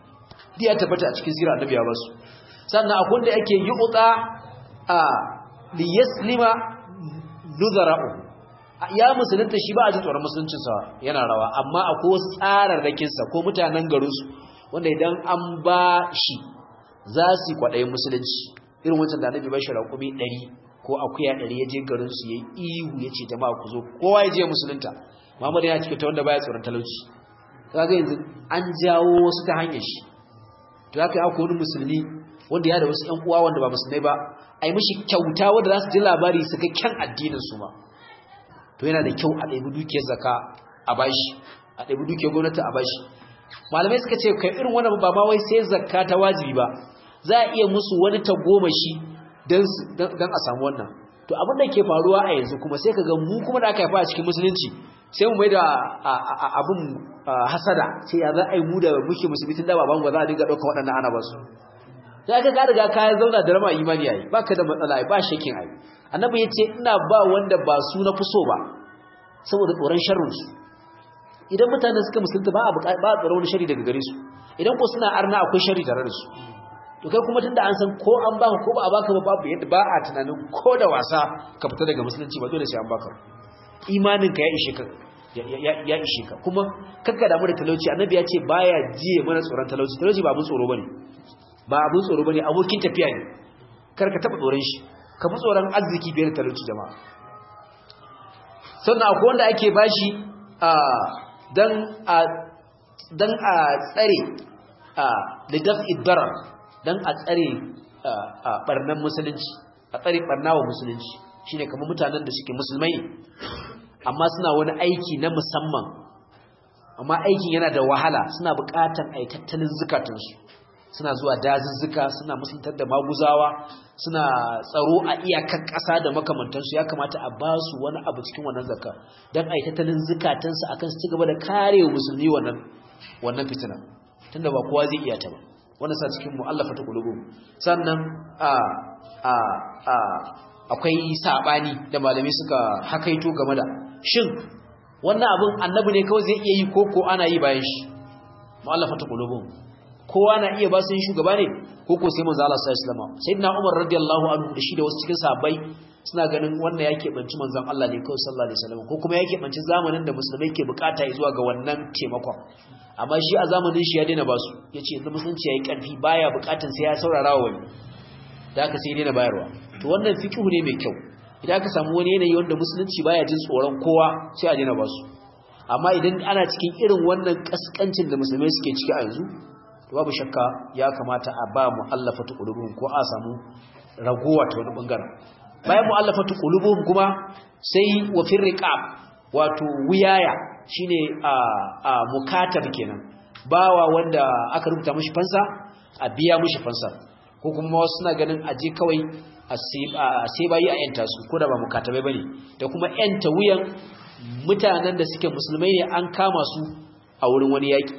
diya tabbata a cikin sirra annabi ya basu sannan akwai da yake yi utsa a li yaslima nuzara'u ya musulunta shi ba a ji tsoron musuluncinsa yana rawa amma akwai wasu tsararrakinsa ko mutanen garinsu wanda idan an ba shi za su yi kwaɗayin musulunci irin wancan da annabi bashi raƙumi ɗari ko akuya ɗari ya je garinsu ya yi ihu ya ce jama'a ku zo kowa ya je musulunta muhammadu yana cikin ta wanda baya tsoron talauci kaga yanzu an jawo wasu ta hanyar shi to haka ya wani musulmi wanda ya da wasu ƴan uwa wanda ba musulmai ba a yi mishi kyauta wanda za su ji labari su ga kyan addinin su ma to yana da kyau a ɗaibi dukiyar zaka a bashi a ɗaibi dukiyar gwamnati a bashi malamai suka ce kai irin wannan ba ma wai sai zakka ta wajibi ba za a iya musu wani tagomashi don a samu wannan to abin da ke faruwa a yanzu kuma sai ka ga mu kuma da aka haifa a cikin musulunci sai mu mai da abin hasada sai ya za a yi mu da muke musulmi tun da baban ba za a dinga ɗaukar waɗannan ana ba su ya ka riga ka zauna da rama imani yayi ba ka da matsala ba shakin ayi annabi ya ce ina ba wanda ba su na fi so ba saboda tsoron sharrinsu idan mutane suka musulunta ba a ba a tsoron wani shari daga gare su idan ko suna arna akwai shari tare da su to kai kuma tunda an san ko an baka ko ba a baka ba babu yadda ba a tunanin ko da wasa ka fita daga musulunci ba dole sai an baka imanin ka ya ishe ka ya ishe ka kuma kakka damu da talauci annabi ya ce baya jiye mana tsoron talauci talauci ba abin tsoro bane ba abin tsoro bane abokin tafiya ne kar ka taba tsoron shi ka fi tsoron arziki biyar talauci jama'a sannan akwai wanda ake bashi a dan a dan a tsare a lidaf idbarar dan a tsare a barnan musulunci a tsare barnawa musulunci shine kamar mutanen da suke musulmai amma suna wani aiki na musamman amma aikin yana da wahala suna buƙatar ai tattalin zukatunsu suna zuwa dazuzzuka suna musuntar da maguzawa suna tsaro a iyakar ƙasa da makamantansu ya kamata a ba su wani abu cikin wannan zakka don a yi tattalin zukatansu akan su ci gaba da kare musulmi wannan wannan fitina tunda ba kowa zai iya ta ba wannan sa cikin mu'allafa ta kulubu sannan a a a akwai sabani da malami suka hakaito game da shin wannan abin annabi ne kawai zai iya yi ko ko ana yi bayan shi mu'allafa ta kulubu kowa na iya ba su yin shugaba ne ko ko sai manzo Allah sallallahu alaihi wasallam sayyidina Umar radiyallahu anhu da shi da wasu cikin sahabbai suna ganin wannan yake banci manzon Allah ne kawai sallallahu alaihi wasallam ko kuma yake banci zamanin da musulmai ke bukata zuwa ga wannan taimakon amma shi a zamanin shi ya daina ba su yace yanzu musulunci yayi karfi baya bukatun sai ya saurara wa wani da aka sai daina bayarwa to wannan fiqhu ne mai kyau idan aka samu wani yanayi wanda musulunci baya jin tsoron kowa sai a daina ba su amma idan ana cikin irin wannan kaskancin da musulmai suke ciki a yanzu babu shakka ya kamata a ba mu'allafatu qulubuhum ko a samu ragowa ta wani bangaren bayan mu'allafatu qulubuhum kuma sai wa firriqab wato wiyaya shine a a mukatab kenan bawa wanda aka rubuta mishi fansa a biya mishi fansa ko kuma wasu suna ganin aje kawai a sai bayi a yanta su ko da ba mukatabai bane da kuma yanta wuyan mutanen da suke musulmai ne an kama su a wurin wani yaki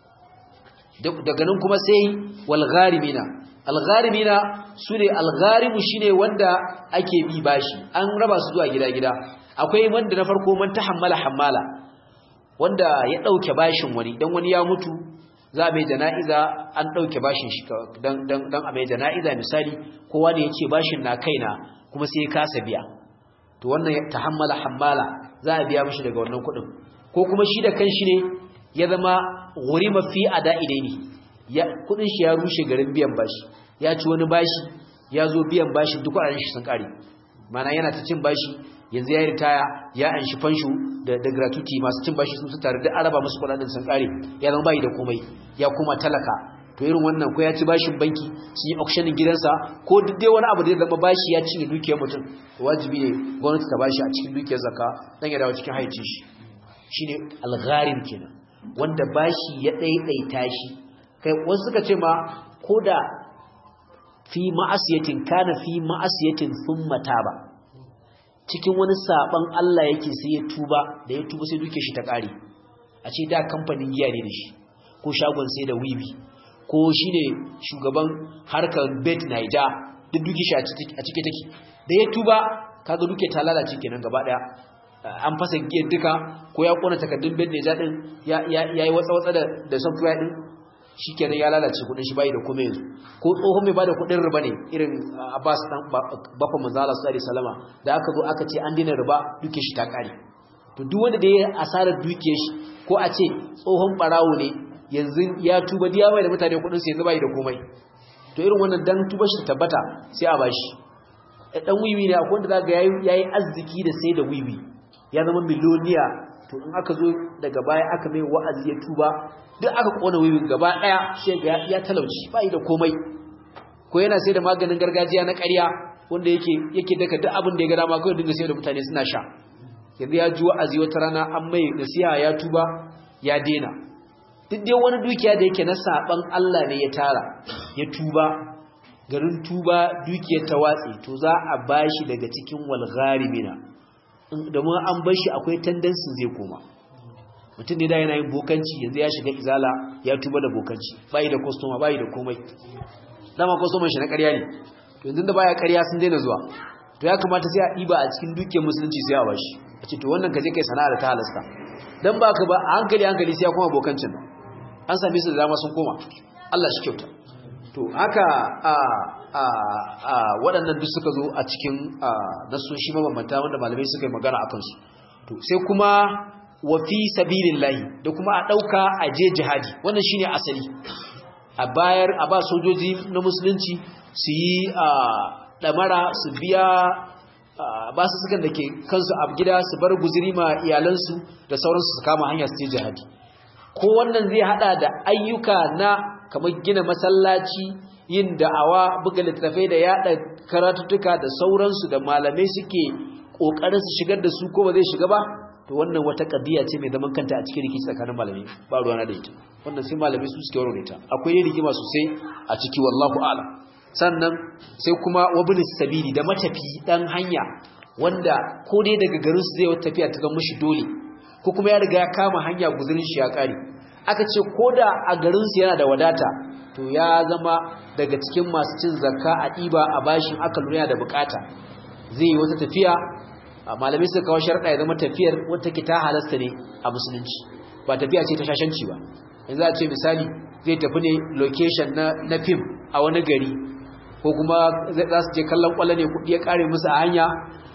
daga nan kuma sai walgharimina algharimina sune algharimu shine wanda ake bi bashi an raba su zuwa gida-gida akwai wanda na farko man tahammala hammala wanda ya dauke bashin wani dan wani ya mutu za mai jana'iza an dauke bashin shi dan dan dan a mai jana'iza misali kowa ne yace bashin na kaina kuma sai ya kasa biya to wannan tahammala hammala za a biya mishi daga wannan kuɗin ko kuma shi da kanshi ne ya zama gurima fi ada'i ne ya kudin shi ya rushe garin biyan bashi ya ci wani bashi ya zo biyan bashi duk kudaden shi sun kare mana yana ta cin bashi yanzu ya ritaya ya anshi fanshu da da gratuity masu cin bashi sun su tare da araba musu kudaden sun kare ya zama bai da komai ya kuma talaka to irin wannan ko ya ci bashin banki sun yi auctioning gidansa ko duk dai wani abu da ya zama bashi ya cinye dukiyar mutum wajibi ne gwamnati ta bashi a cikin dukiyar zakka dan ya dawo cikin haicin shi shine algharim kenan wanda bashi ya ɗaiɗaita shi kai wasu suka ce ma ko da fi ma'asiyatin kana fi ma'asiyatin thumma taba cikin wani saban Allah yake sai ya tuba da ya tuba sai duke shi ta ƙare a ce da kamfanin giya ne da shi ko shagon sai da wiwi ko shine shugaban harkar bet naija duk duke shi a cike take da ya tuba kaga duke ta lalace kenan gaba daya an fasa giyar duka ko ya kona takardun bin neja din ya yi watsa-watsa da software din shikenan ya lalace kudin shi bai da kuma yanzu ko tsohon mai bada kudin riba ne irin Abbas dan bafa manzo Allah sallallahu alaihi wasallama da aka zo aka ce an dina riba duke shi ta kare to duk wanda da ya asarar duke shi ko a ce tsohon barawo ne yanzu ya tuba diya mai da mutane kudin su yanzu bai da komai to irin wannan dan tuba shi tabbata sai a bashi dan wiwi ne akwai wanda zaka yayi yayi arziki da sai da wiwi ya zama miloniya to in aka zo daga baya aka mai wa'azi ya tuba duk aka kona wiwi gaba daya sai ga ya talauci bai da komai ko yana sai da maganin gargajiya na ƙarya wanda yake yake daka duk abin da ya ga dama kawai dinga sai da mutane suna sha yanzu ya ji wa'azi wata rana an mai nasiha ya tuba ya dena duk dai wani dukiya da yake na saban Allah ne ya tara ya tuba garin tuba dukiyar ta watsi to za a bashi daga cikin walgharimina domin an bar shi akwai tendency zai koma mutum ne da yana yin bokanci yanzu ya shiga izala ya tuba da bokanci bai da customer bai da komai dama customer shi na ƙarya ne to yanzu da baya ƙarya sun daina zuwa to ya kamata sai a ɗiba a cikin dukiyar musulunci sai a bashi a ce to wannan ka je kai sana'a da ta halasta dan baka ba a hankali hankali sai ya koma bokancin nan an same su da dama sun koma Allah shi kyauta to haka a a a waɗannan duk suka zo a cikin nasoshi mabambanta wanda malamai suka yi magana akan su to sai kuma wa fi sabilillahi da kuma a dauka a je jihadi wannan shine asali a bayar a ba sojoji na musulunci su yi damara su biya ba su sukan da ke kansu a gida su bar guziri ma iyalansu da sauransu su kama hanya su je jihadi ko wannan zai hada da ayyuka na kamar gina masallaci yin da'awa buga littattafai da yada karatuttuka da sauransu da malamai suke kokarin su shigar da su ko ba zai shiga ba to wannan wata kadiya ce mai zaman kanta a cikin rikici tsakanin malamai ba ruwana da ita wannan sai malamai su suke warware ta akwai rigima sosai a ciki wallahu a'lam sannan sai kuma wabilis sabili da matafi dan hanya wanda ko dai daga garin su zai wata tafiya ta zama shi dole ko kuma ya riga ya kama hanya guzurin shi ya kare aka ce ko da a garin su yana da wadata to ya zama daga cikin masu cin zakka a ɗiba a bashin aka lura da bukata zai yi wata tafiya malamai suka kawo sharɗa ya zama tafiyar wata ke ta halasta ne a musulunci ba tafiya ce ta shashanci ba yanzu a ce misali zai tafi ne location na fim a wani gari ko kuma za su je kallon kwallo ne kudi ya kare musu a hanya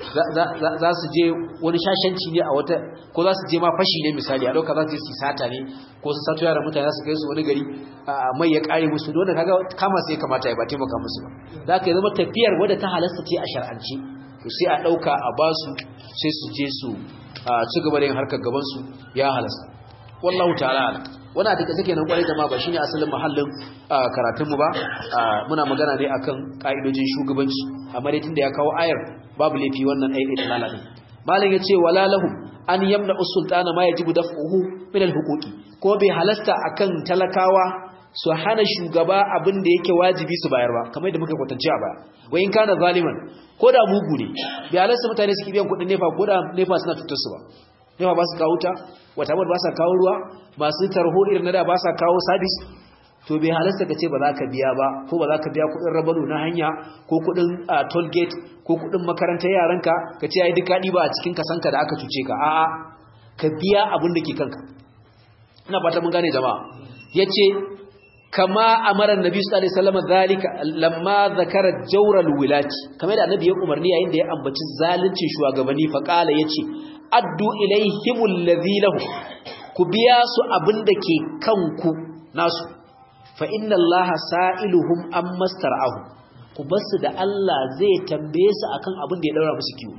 za su je wani shashanci ne a wata ko za su je ma fashi ne misali a ɗauka za su je su sata ne ko su sato yara mutane za su kai su wani gari mai ya kare musu dole kaga kama sai kamata ya ba taimaka musu ba za ka yi zama tafiyar wadda ta halasta ce a shar'ance to sai a ɗauka a ba su sai su je su ci gaba da yin harkar gabansu ya halasta wallahu ta'ala wannan da take nan kwarai jama'a ba shine asalin mahallin karatun mu ba muna magana ne akan kaidojin shugabanci amma dai tunda ya kawo ayar babu laifi wannan ayi dalala din malam yace wala lahum an yamna usultana ma yajibu daf'uhu min alhuquqi ko bai halasta akan talakawa su hana shugaba abin da yake wajibi su bayar ba kamar da muka kwatance a baya wai in kana zaliman ko da mugu ne bai halasta mutane su biyan kuɗin nefa ko da nefa suna tutar su ba nefa ba su kawo ta wata ba sa kawo ruwa masu tarho irin na da ba sa kawo sabis to bai halasta ka ce ba za ka biya ba ko ba za ka biya kudin rabano na hanya ko kudin toll gate ko kudin makarantar yaranka ka ce ai duka ba a cikin kasanka da aka cuce ka a'a ka biya abin da ke kanka ina fata mun gane jama'a yace kama amara annabi sallallahu alaihi wasallam zalika lamma zakara jawral wilati kamar da annabi ya umarni yayin da ya ambaci zaluncin shugabanni fa kala yace addu ilaihimul ladhi lahu ku biya su abinda ke kanku nasu fa inna allaha sa'iluhum amma star'ahu ku basu da Allah zai tambaye su akan abin da ya daura musu kiwo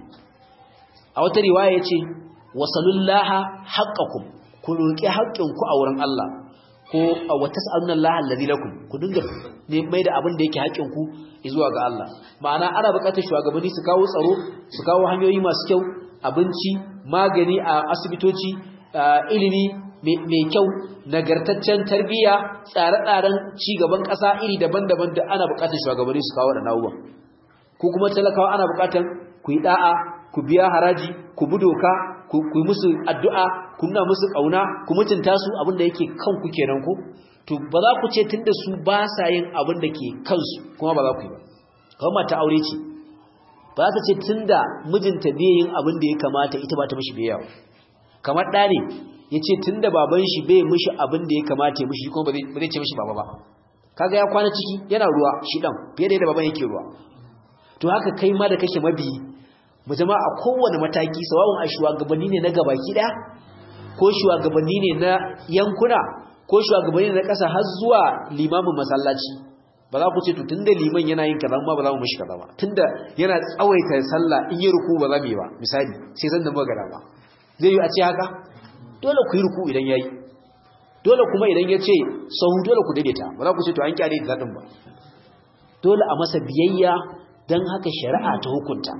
a wata riwaya yace wasalullaha haqqakum ku roki haƙƙinku a wurin Allah ko wa tas'aluna allaha alladhi lakum ku dinga mai da abin da yake haƙƙinku zuwa ga Allah ma'ana ana buƙatar shugabanni su kawo tsaro su kawo hanyoyi masu kyau abinci magani a asibitoci ilimi mai kyau nagartaccen tarbiyya tsare-tsaren cigaban ƙasa iri daban-daban da ana buƙatar shugabanni su kawo da nawuwa ko kuma talakawa ana buƙatar ku yi da'a ku biya haraji ku bi doka ku yi musu addu'a ku nuna musu ƙauna ku mutunta su abin da yake kanku kenan ko to ba za ku ce tunda su ba sa yin abin da ke kansu kuma ba za ku yi ba kawai mata aure ce ba za ta ce tun da mijinta bai yin abin da ya kamata ita ba ta mashi biyawa kamar ɗa ne yace tunda baban shi bai mishi abin da ya kamata ya mishi kuma ba zai ce mishi baba ba kaga ya kwana ciki yana ruwa shi dan fiye da yadda baban yake ruwa to haka kai ma da kake mabiyi mu zama a kowane mataki sawawun a shugabanni ne na gabaki daya ko shugabanni ne na yankuna ko shugabanni ne na ƙasa har zuwa limamin masallaci ba za ku ce to tunda liman yana yin kaza ma ba za mu mishi kaza ba tunda yana tsawaita sallah in yi ruku ba za mu yi ba misali sai san da magana ba zai yi a ce haka dole ku yi ruku idan yayi dole kuma idan ya ce sahu dole ku daidaita ba za ku ce to an kyale da dadin ba dole a masa biyayya dan haka shari'a ta hukunta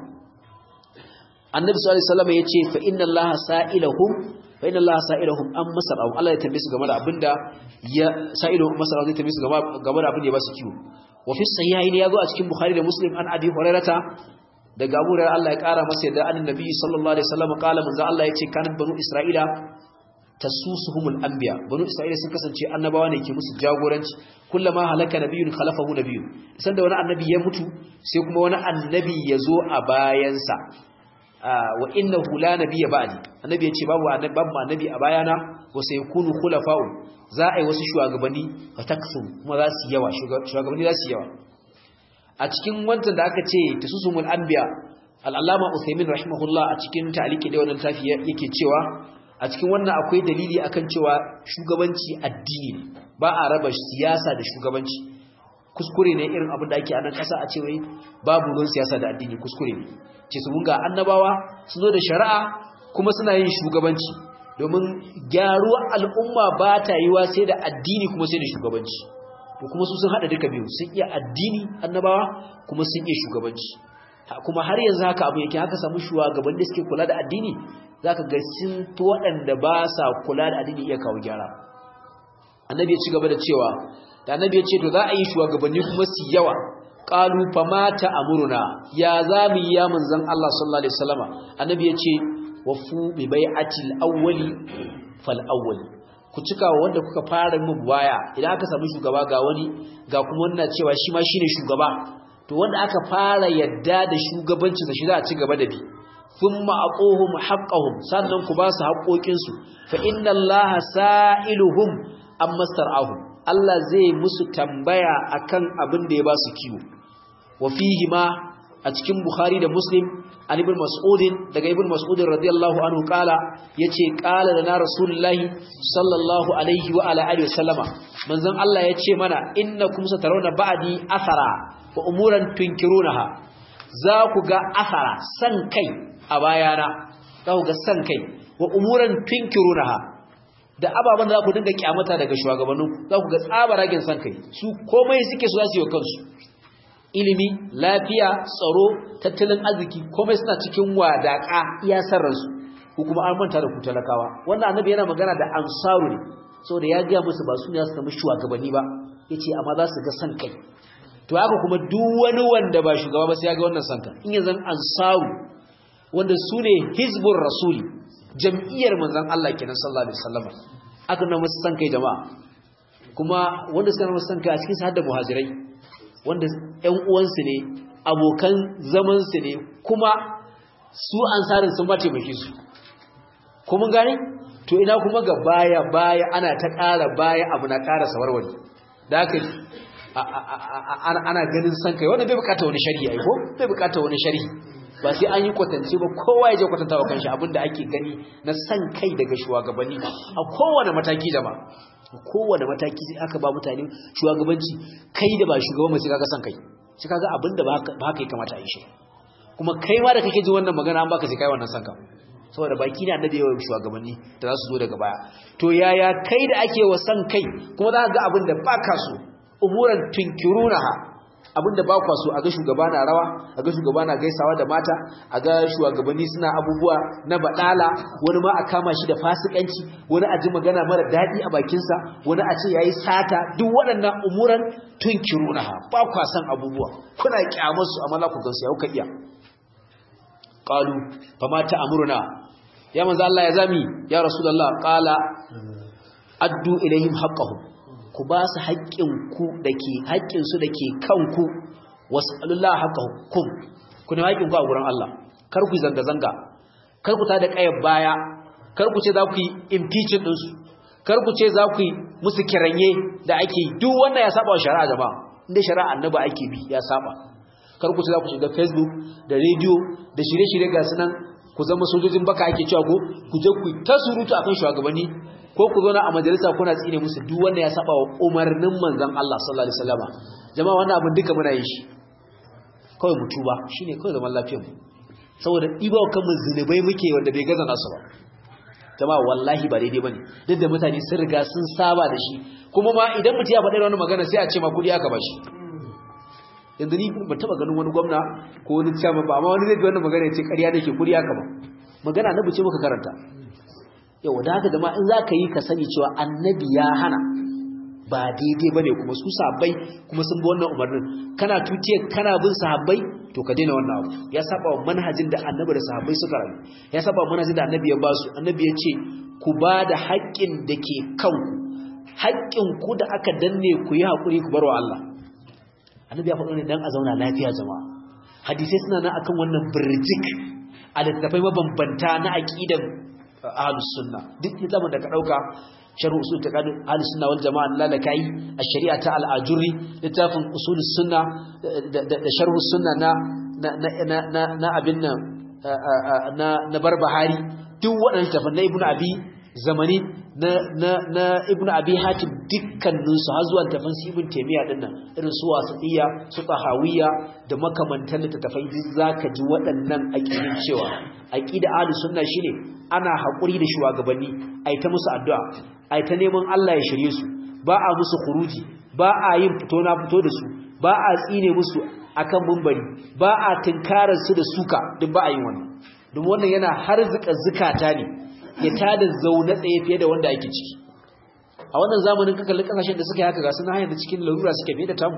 annabi sallallahu alaihi wasallam ya ce fa inna allaha sa'ilahum fa inna allaha sa'ilahum an masarau Allah ya tambaye su game da abinda ya sa'ilahum masarau zai tambaye su game da abinda ya ba su kiwo wa fi sahihaini yazo a cikin bukhari da muslim an abi hurairata daga abu hurairah Allah ya kara masa yadda annabi sallallahu alaihi wasallam kala manzo Allah ya ce kanat banu isra'ila tasusuhumul anbiya banu isra'ila sun kasance annabawa ne ke musu jagoranci kullama halaka nabiyyun khalafahu nabiyyun sanda wani annabi ya mutu sai kuma wani annabi ya zo a bayansa wa innahu la nabiyya ba'di annabi yace babu annabi babu annabi a bayana wa sayakunu khulafa'u za a yi wasu shugabanni fa taksu kuma za su yawa shugabanni za su yawa a cikin wancan da aka ce tasusumul anbiya al-allama Uthaymin rahimahullah a cikin ta'liqi da wannan tafi yake cewa a cikin wannan akwai dalili akan cewa shugabanci addini ne ba a raba siyasa da shugabanci kuskure ne irin abin da ake a nan ƙasa a ce wai babu ruwan siyasa da addini kuskure ne ce su ga annabawa su zo da shari'a kuma suna yin shugabanci domin gyaruwar al'umma ba ta yiwa sai da addini kuma sai da shugabanci to kuma su sun haɗa duka biyu sun iya addini annabawa kuma sun iya shugabanci kuma har yanzu haka abu yake haka samu shugaban da suke kula da addini zaka ga sun to waɗanda ba sa kula da addini iya kawo gyara annabi ya ci gaba da cewa da annabi ya ce to za a yi shugabanni kuma su yawa qalu famata amruna ya zamu ya manzon Allah sallallahu alaihi wasallama annabi ya ce wafu bi bai'atil awwali fal awwali ku cika wanda kuka fara mun baya idan aka samu shugaba ga wani ga kuma wannan cewa shi ma shine shugaba to wanda aka fara yadda da shugabancin sa shi za a ci gaba da bi thumma aquhum haqqahum sannan ku ba su haƙoƙin su fa inna allaha sa'iluhum amma star'ahum Allah zai musu tambaya akan abin da ya ba su kiwo wa fihi ma a cikin Bukhari da Muslim an ibn Mas'ud daga ibn Mas'ud radiyallahu anhu kala yace kala da na Rasulullahi sallallahu alaihi wa ala alihi wasallama manzon Allah yace mana innakum satarawna ba'di athara wa umuran tunkirunaha za ku ga athara san kai a bayana za ku ga san kai wa umuran tunkirunaha da ababen da za ku dinga kyamata daga shugabannin za ku ga tsabaragen san kai su komai suke su za su yi kansu ilimi lafiya tsaro tattalin arziki komai suna cikin wadaka iya sarransu ko kuma an manta da ku talakawa wannan annabi yana magana da ansaru ne saboda ya ga musu ba su ne su zama shugabanni ba yace amma za su ga san kai to haka kuma duk wani wanda ba shugaba ba sai ya ga wannan san kai in yanzu ansaru wanda su ne hizbur rasuli jam'iyyar manzon Allah kenan sallallahu alaihi wasallam aka nuna musu san kai jama'a kuma wanda suka nuna musu san kai a cikin su har da muhajirai wanda ƴan uwansu ne abokan zamansu ne kuma su ansarin sun mataimake su kuma gani to ina kuma ga baya baya ana ta ƙara baya abu na ƙara sawarwari da haka ana ganin san kai wanda bai bukata wani shari'a ko bai bukata wani shari'i ba sai an yi kwatance ba kowa ya je kwatanta wa kanshi abinda ake gani na san kai daga shugabanni a kowane mataki da ba kowane mataki sai aka ba mutane shugabanci kai da ba shugaban mai sai kaga san kai sai kaga abinda ba haka ya kamata a yi shi kuma kai ma da kake ji wannan magana an baka sai kai wannan san ka saboda baki ne annabi yawan shugabanni da za su zo daga baya to yaya kai da ake wa san kai kuma za ka ga abin da baka so umuran tunkirunaha abinda ba kwa so a ga shugaba na rawa a ga shugaba na gaisawa da mata a ga shugabanni suna abubuwa na badala wani ma a kama shi da fasikanci wani a ji magana mara daɗi a bakinsa wani a ce ya yi sata duk waɗannan umuran tunkirunaha ba kwa san abubuwa kuna kyamar su amma za ku gansu ya kuka iya qalu fa ma ta'muruna ya manzo Allah ya zami ya rasulullah qala addu ilaihim haqqahum ku ba su haƙƙinku da ke haƙƙinsu da ke kanku wasu alullah haka hukum ku ne haƙƙinku a gurin Allah kar ku zanga-zanga kar ku ta da ƙayar baya kar ku ce za ku yi impeachment ɗinsu kar ku ce za ku yi musu kiranye da ake yi duk wannan ya saba wa shari'a jama'a inda shari'a annaba ake bi ya saba kar ku ce za ku shiga facebook da radio da shirye-shirye ga su nan ku zama sojojin baka ake cewa ko ku je ku ta surutu akan shugabanni ko ku zo na a majalisa kuna tsine musu duk wannan ya saba wa umarnin manzon Allah sallallahu alaihi wasallam jama'a wannan abin duka muna yin shi kawai mu tuba shine kawai zaman lafiyar mu saboda ɗibawa kanmu zunubai muke wanda bai gaza nasu ba jama'a wallahi ba daidai bane duk da mutane sun riga sun saba da shi kuma ma idan mutum ya faɗi wani magana sai a ce ma kuɗi aka bashi yanzu ni ba taɓa ganin wani gwamna ko wani chairman ba amma wani zai ji wannan magana ya ce ƙarya nake kuɗi aka ba magana na buce muka karanta yau da haka jama'a in za ka yi ka sani cewa annabi ya hana ba daidai bane kuma su sahabbai kuma sun bi wannan umarnin kana tutiye kana bin sahabbai to ka daina wannan abu ya saba wa manhajin da annabi da sahabbai suka rayu ya saba wa manhajin da annabi ya ba su annabi ya ce ku ba da haƙƙin da ke kanku haƙƙin ku da aka danne ku yi haƙuri ku bar wa Allah annabi ya faɗo ne dan a zauna lafiya jama'a hadisai suna nan akan wannan birjik a littattafai mabambanta na aqidan ahlus sunna duk zaman da ka dauka sharh usul taqad ahlus sunna wal jamaa lalakai ash-shari'a ta al-ajuri littafin usul sunna da sharh sunna na na na na abin nan na na barbahari duk waɗannan littafin na ibnu abi zamani na na na ibnu abi hatim dukkanin su har zuwa littafin su ibn taymiya din nan irin su wasatiyya su tahawiyya da makamantan littafai duk zaka ji waɗannan aqidin cewa aqida ahlus sunna shine ana haƙuri da shugabanni ai ta musu addu'a ai ta neman Allah ya shirye su ba a musu khuruji ba a yin fito na fito da su ba a tsine musu akan mumbari ba a tinkarar su da suka duk ba a yin wannan don wannan yana harzuka zukata ne ya tada zaune tsaye fiye da wanda ake ciki a wannan zamanin kakalin kasashen da suka yi haka ga suna hanyar da cikin larura suke fiye da tamu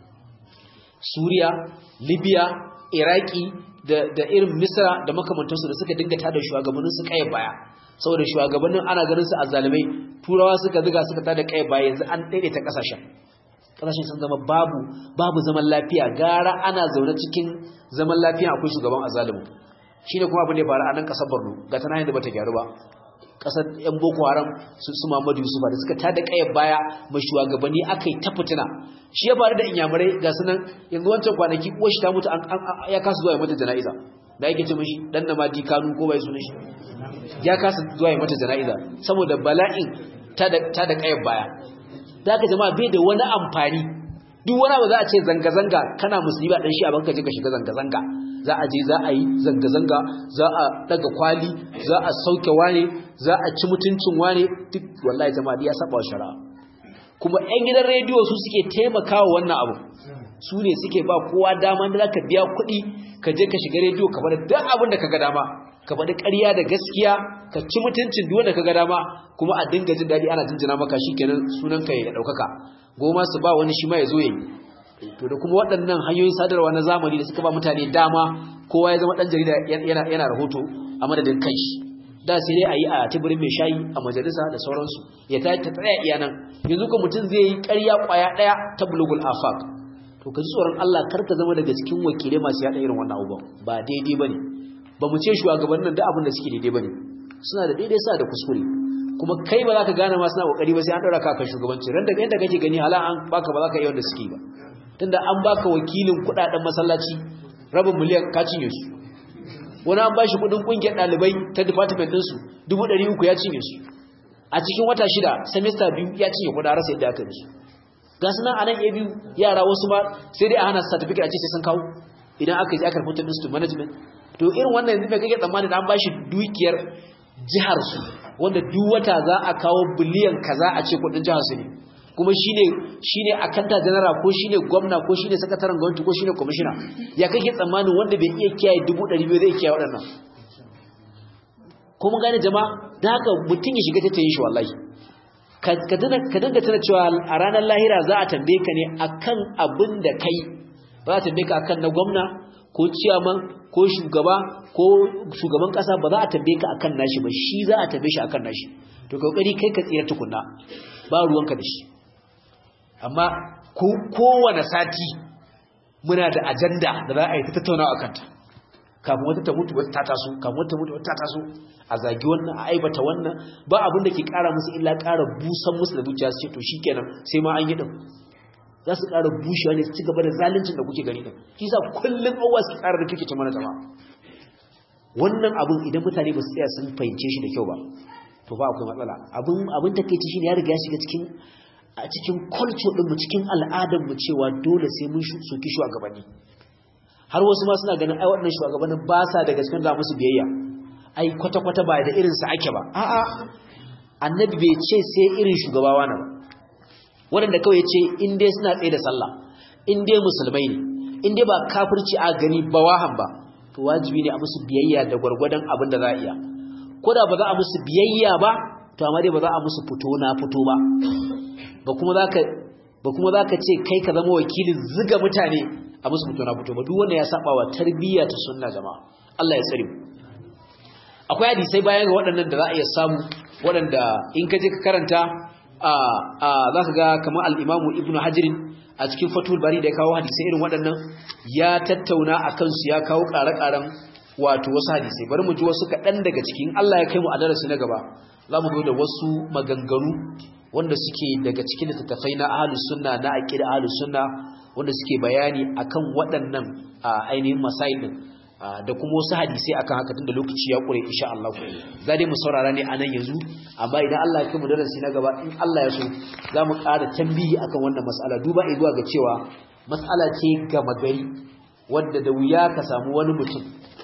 suriya libya iraki da irin misra da makamantansu da suka dinga tada shugabannin su kai baya saboda shugabannin ana ganin su azzalumai turawa suka ziga suka tada kai baya yanzu an daidaita kasashen kasashen sun zama babu babu zaman lafiya gara ana zaune cikin zaman lafiya akwai shugaban azzalumin shine kuma abin da ya faru a nan kasar Borno ga tana yanda bata gyaru ba kasar yan boko haram su su Muhammadu Yusuf da suka tada kai baya mai shugabanni akai ta fitina shi ya faru da inyamurai ga sunan yanzu wancan kwanaki uwar shi ta mutu ya kasa zuwa ya mata jana'iza da yake ce mishi dan na madi kanu ko bai sunan shi ya kasa zuwa ya mata jana'iza saboda bala'in ta da ta da kai baya da haka jama'a bai da wani amfani duk wani abu za a ce zanga-zanga kana musulmi ba dan shi a banka je ka shiga zanga-zanga za a je za a yi zanga-zanga za a daga kwali za a sauke wane za a ci mutuncin wane duk wallahi jama'a ya saba wa shari'a kuma 'yan gidan rediyo su suke taimakawa wannan abu su ne suke ba kowa dama da zaka biya kuɗi ka je ka shiga rediyo ka faɗi duk abin da ka ga dama ka faɗi ƙarya da gaskiya ka ci mutuncin duk wanda ka ga dama kuma a dinga jin daɗi ana jinjina maka shikenan sunan ka ya ɗaukaka goma su ba wani shi ma ya zo ya yi to da kuma waɗannan hanyoyin sadarwa na zamani da suka ba mutane dama kowa ya zama ɗan jarida yana yana rahoto a madadin kanshi da sai dai a yi a tibirin mai shayi a majalisa da sauransu ya ta tsaya iya nan yanzu ko mutum zai yi ƙarya ƙwaya ɗaya ta bulugul afaq to ka ji tsoron Allah kar ka zama daga cikin wakilai masu yaɗa irin wannan abubuwan ba daidai ba ne ba mu ce shugabannin da abin da suke daidai ba ne suna da daidai suna da kuskure kuma kai ba za ka gane ma suna ƙoƙari ba sai an ɗaura ka kan shugabanci ran daga yadda kake gani hala an baka ba za ka yi wanda suke ba tunda an baka wakilin kuɗaɗen masallaci rabin miliyan ka cinye su wani an bashi kudin kungiyar dalibai ta department ɗinsu dubu ɗari uku ya cinye su a cikin wata shida semester biyu ya cinye kuɗa rasa yadda aka su ga su nan a nan ya biyu yara wasu ma sai dai a hana certificate a ce sai sun kawo idan aka yi aka rubuta ɗinsu to management to irin wannan yanzu mai kake tsammanin an bashi dukiyar jihar su wanda duk wata za a kawo biliyan kaza a ce kuɗin jihar su ne kuma shine shine akanta general ko shine gwamna ko shine sakataren gwamnati ko shine commissioner ya kake tsammanin wanda bai iya kiyaye 200 zai kiyaye waɗannan ko mun gane jama'a da haka mutum ya shiga tattayin shi wallahi ka dinga tana cewa a ranar lahira za a tambaye ka ne akan abin da kai ba za a tambaye ka akan na gwamna ko ciyaman ko shugaba ko shugaban kasa ba za a tambaye ka akan nashi ba shi za a tambaye shi akan nashi to kokari kai ka tsira tukunna ba ruwanka da shi amma kowane sati muna da ajanda da za a yi ta tattauna a kanta kafin wata ta mutu wata ta taso kafin wata ta mutu wata ta taso a zagi wannan a aibata wannan ba abin da ke kara musu illa kara busan musu da zuciya su ce to shikenan sai ma an yi din za su kara bushewa ne su ci gaba da zaluncin da kuke gani din shi sa kullum awa su kara da kike ta mana jama'a wannan abin idan mutane ba su tsaya sun fahimce shi da kyau ba to ba akwai matsala abin abin takeici shine ya riga ya shiga cikin a cikin culture din mu cikin al'adar mu cewa dole sai mun soki shugabanni har wasu ma suna ganin ai waɗannan shugabannin ba sa daga cikin da musu biyayya ai kwata kwata ba da irin sa ake ba a'a annabi bai ce sai irin shugaba wani ba waɗanda kawai ce in dai suna tsaye da sallah in dai musulmai ne in dai ba kafirci a gani ba wahan ba to wajibi ne a musu biyayya da gwargwadon abin da za a iya ko da ba za a musu biyayya ba to amma dai ba za a musu fito na fito ba ba kuma zaka ba kuma zaka ce kai ka zama wakilin ziga mutane a musu fito na fito ba duk wanda ya saba wa tarbiyya ta sunna jama'a Allah ya tsare mu akwai hadisai bayan ga waɗannan da za a iya samu waɗanda in ka je ka karanta a a zaka ga kamar al-Imam Ibn Hajar a cikin Fathul Bari da ya kawo hadisai irin waɗannan ya tattauna akan su ya kawo ƙare-ƙaren wato wasu hadisai bari mu ji wasu kaɗan daga cikin Allah ya kai mu a darasi na gaba za mu zo da wasu maganganu wanda suke daga cikin littattafai na ahlus sunna na aqida ahlus sunna wanda suke bayani akan waɗannan ainihin masail din da kuma wasu hadisai akan haka tunda lokaci ya kure insha Allah za dai mu saurara ne anan yanzu amma idan Allah ya kai mu darasi na gaba in Allah ya so za mu ƙara tambihi akan wannan mas'ala duba zuwa ga cewa mas'ala ce gama gari wanda da wuya ka samu wani mutum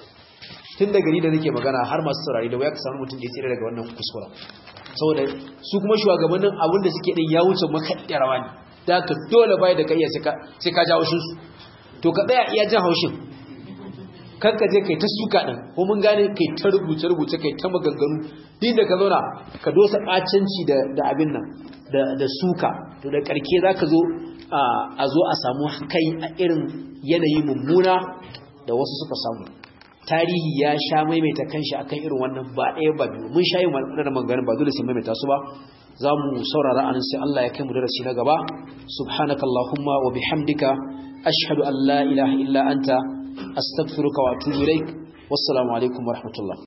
tun da gari da nake magana har masu saurari da wuya ka samu mutum da ya tsira daga wannan kuskura saboda su kuma shugabannin abin da suke din ya wuce makaɗi rawa ne da ka dole bai da ka iya sai ka ja haushin su to ka tsaya iya jan haushin kan ka je kai ta suka din ko mun gane kai ta rubuce rubuce kai ta maganganu din da ka zauna ka dosa ɓacanci da da abin nan da da suka to da karke zaka zo a zo a samu kai a irin yanayi mummuna da wasu suka samu tarihi ya sha maimaita kanshi akan irin wannan ba ɗaya ba biyu mun sha yin waɗannan maganganun ba dole sai maimaita su ba za mu saurara anan sai Allah ya kai mu darasi na gaba subhanakallahumma wa bihamdika ashhadu an la ilaha illa anta astaghfiruka wa atubu ilaik wassalamu alaikum wa rahmatullah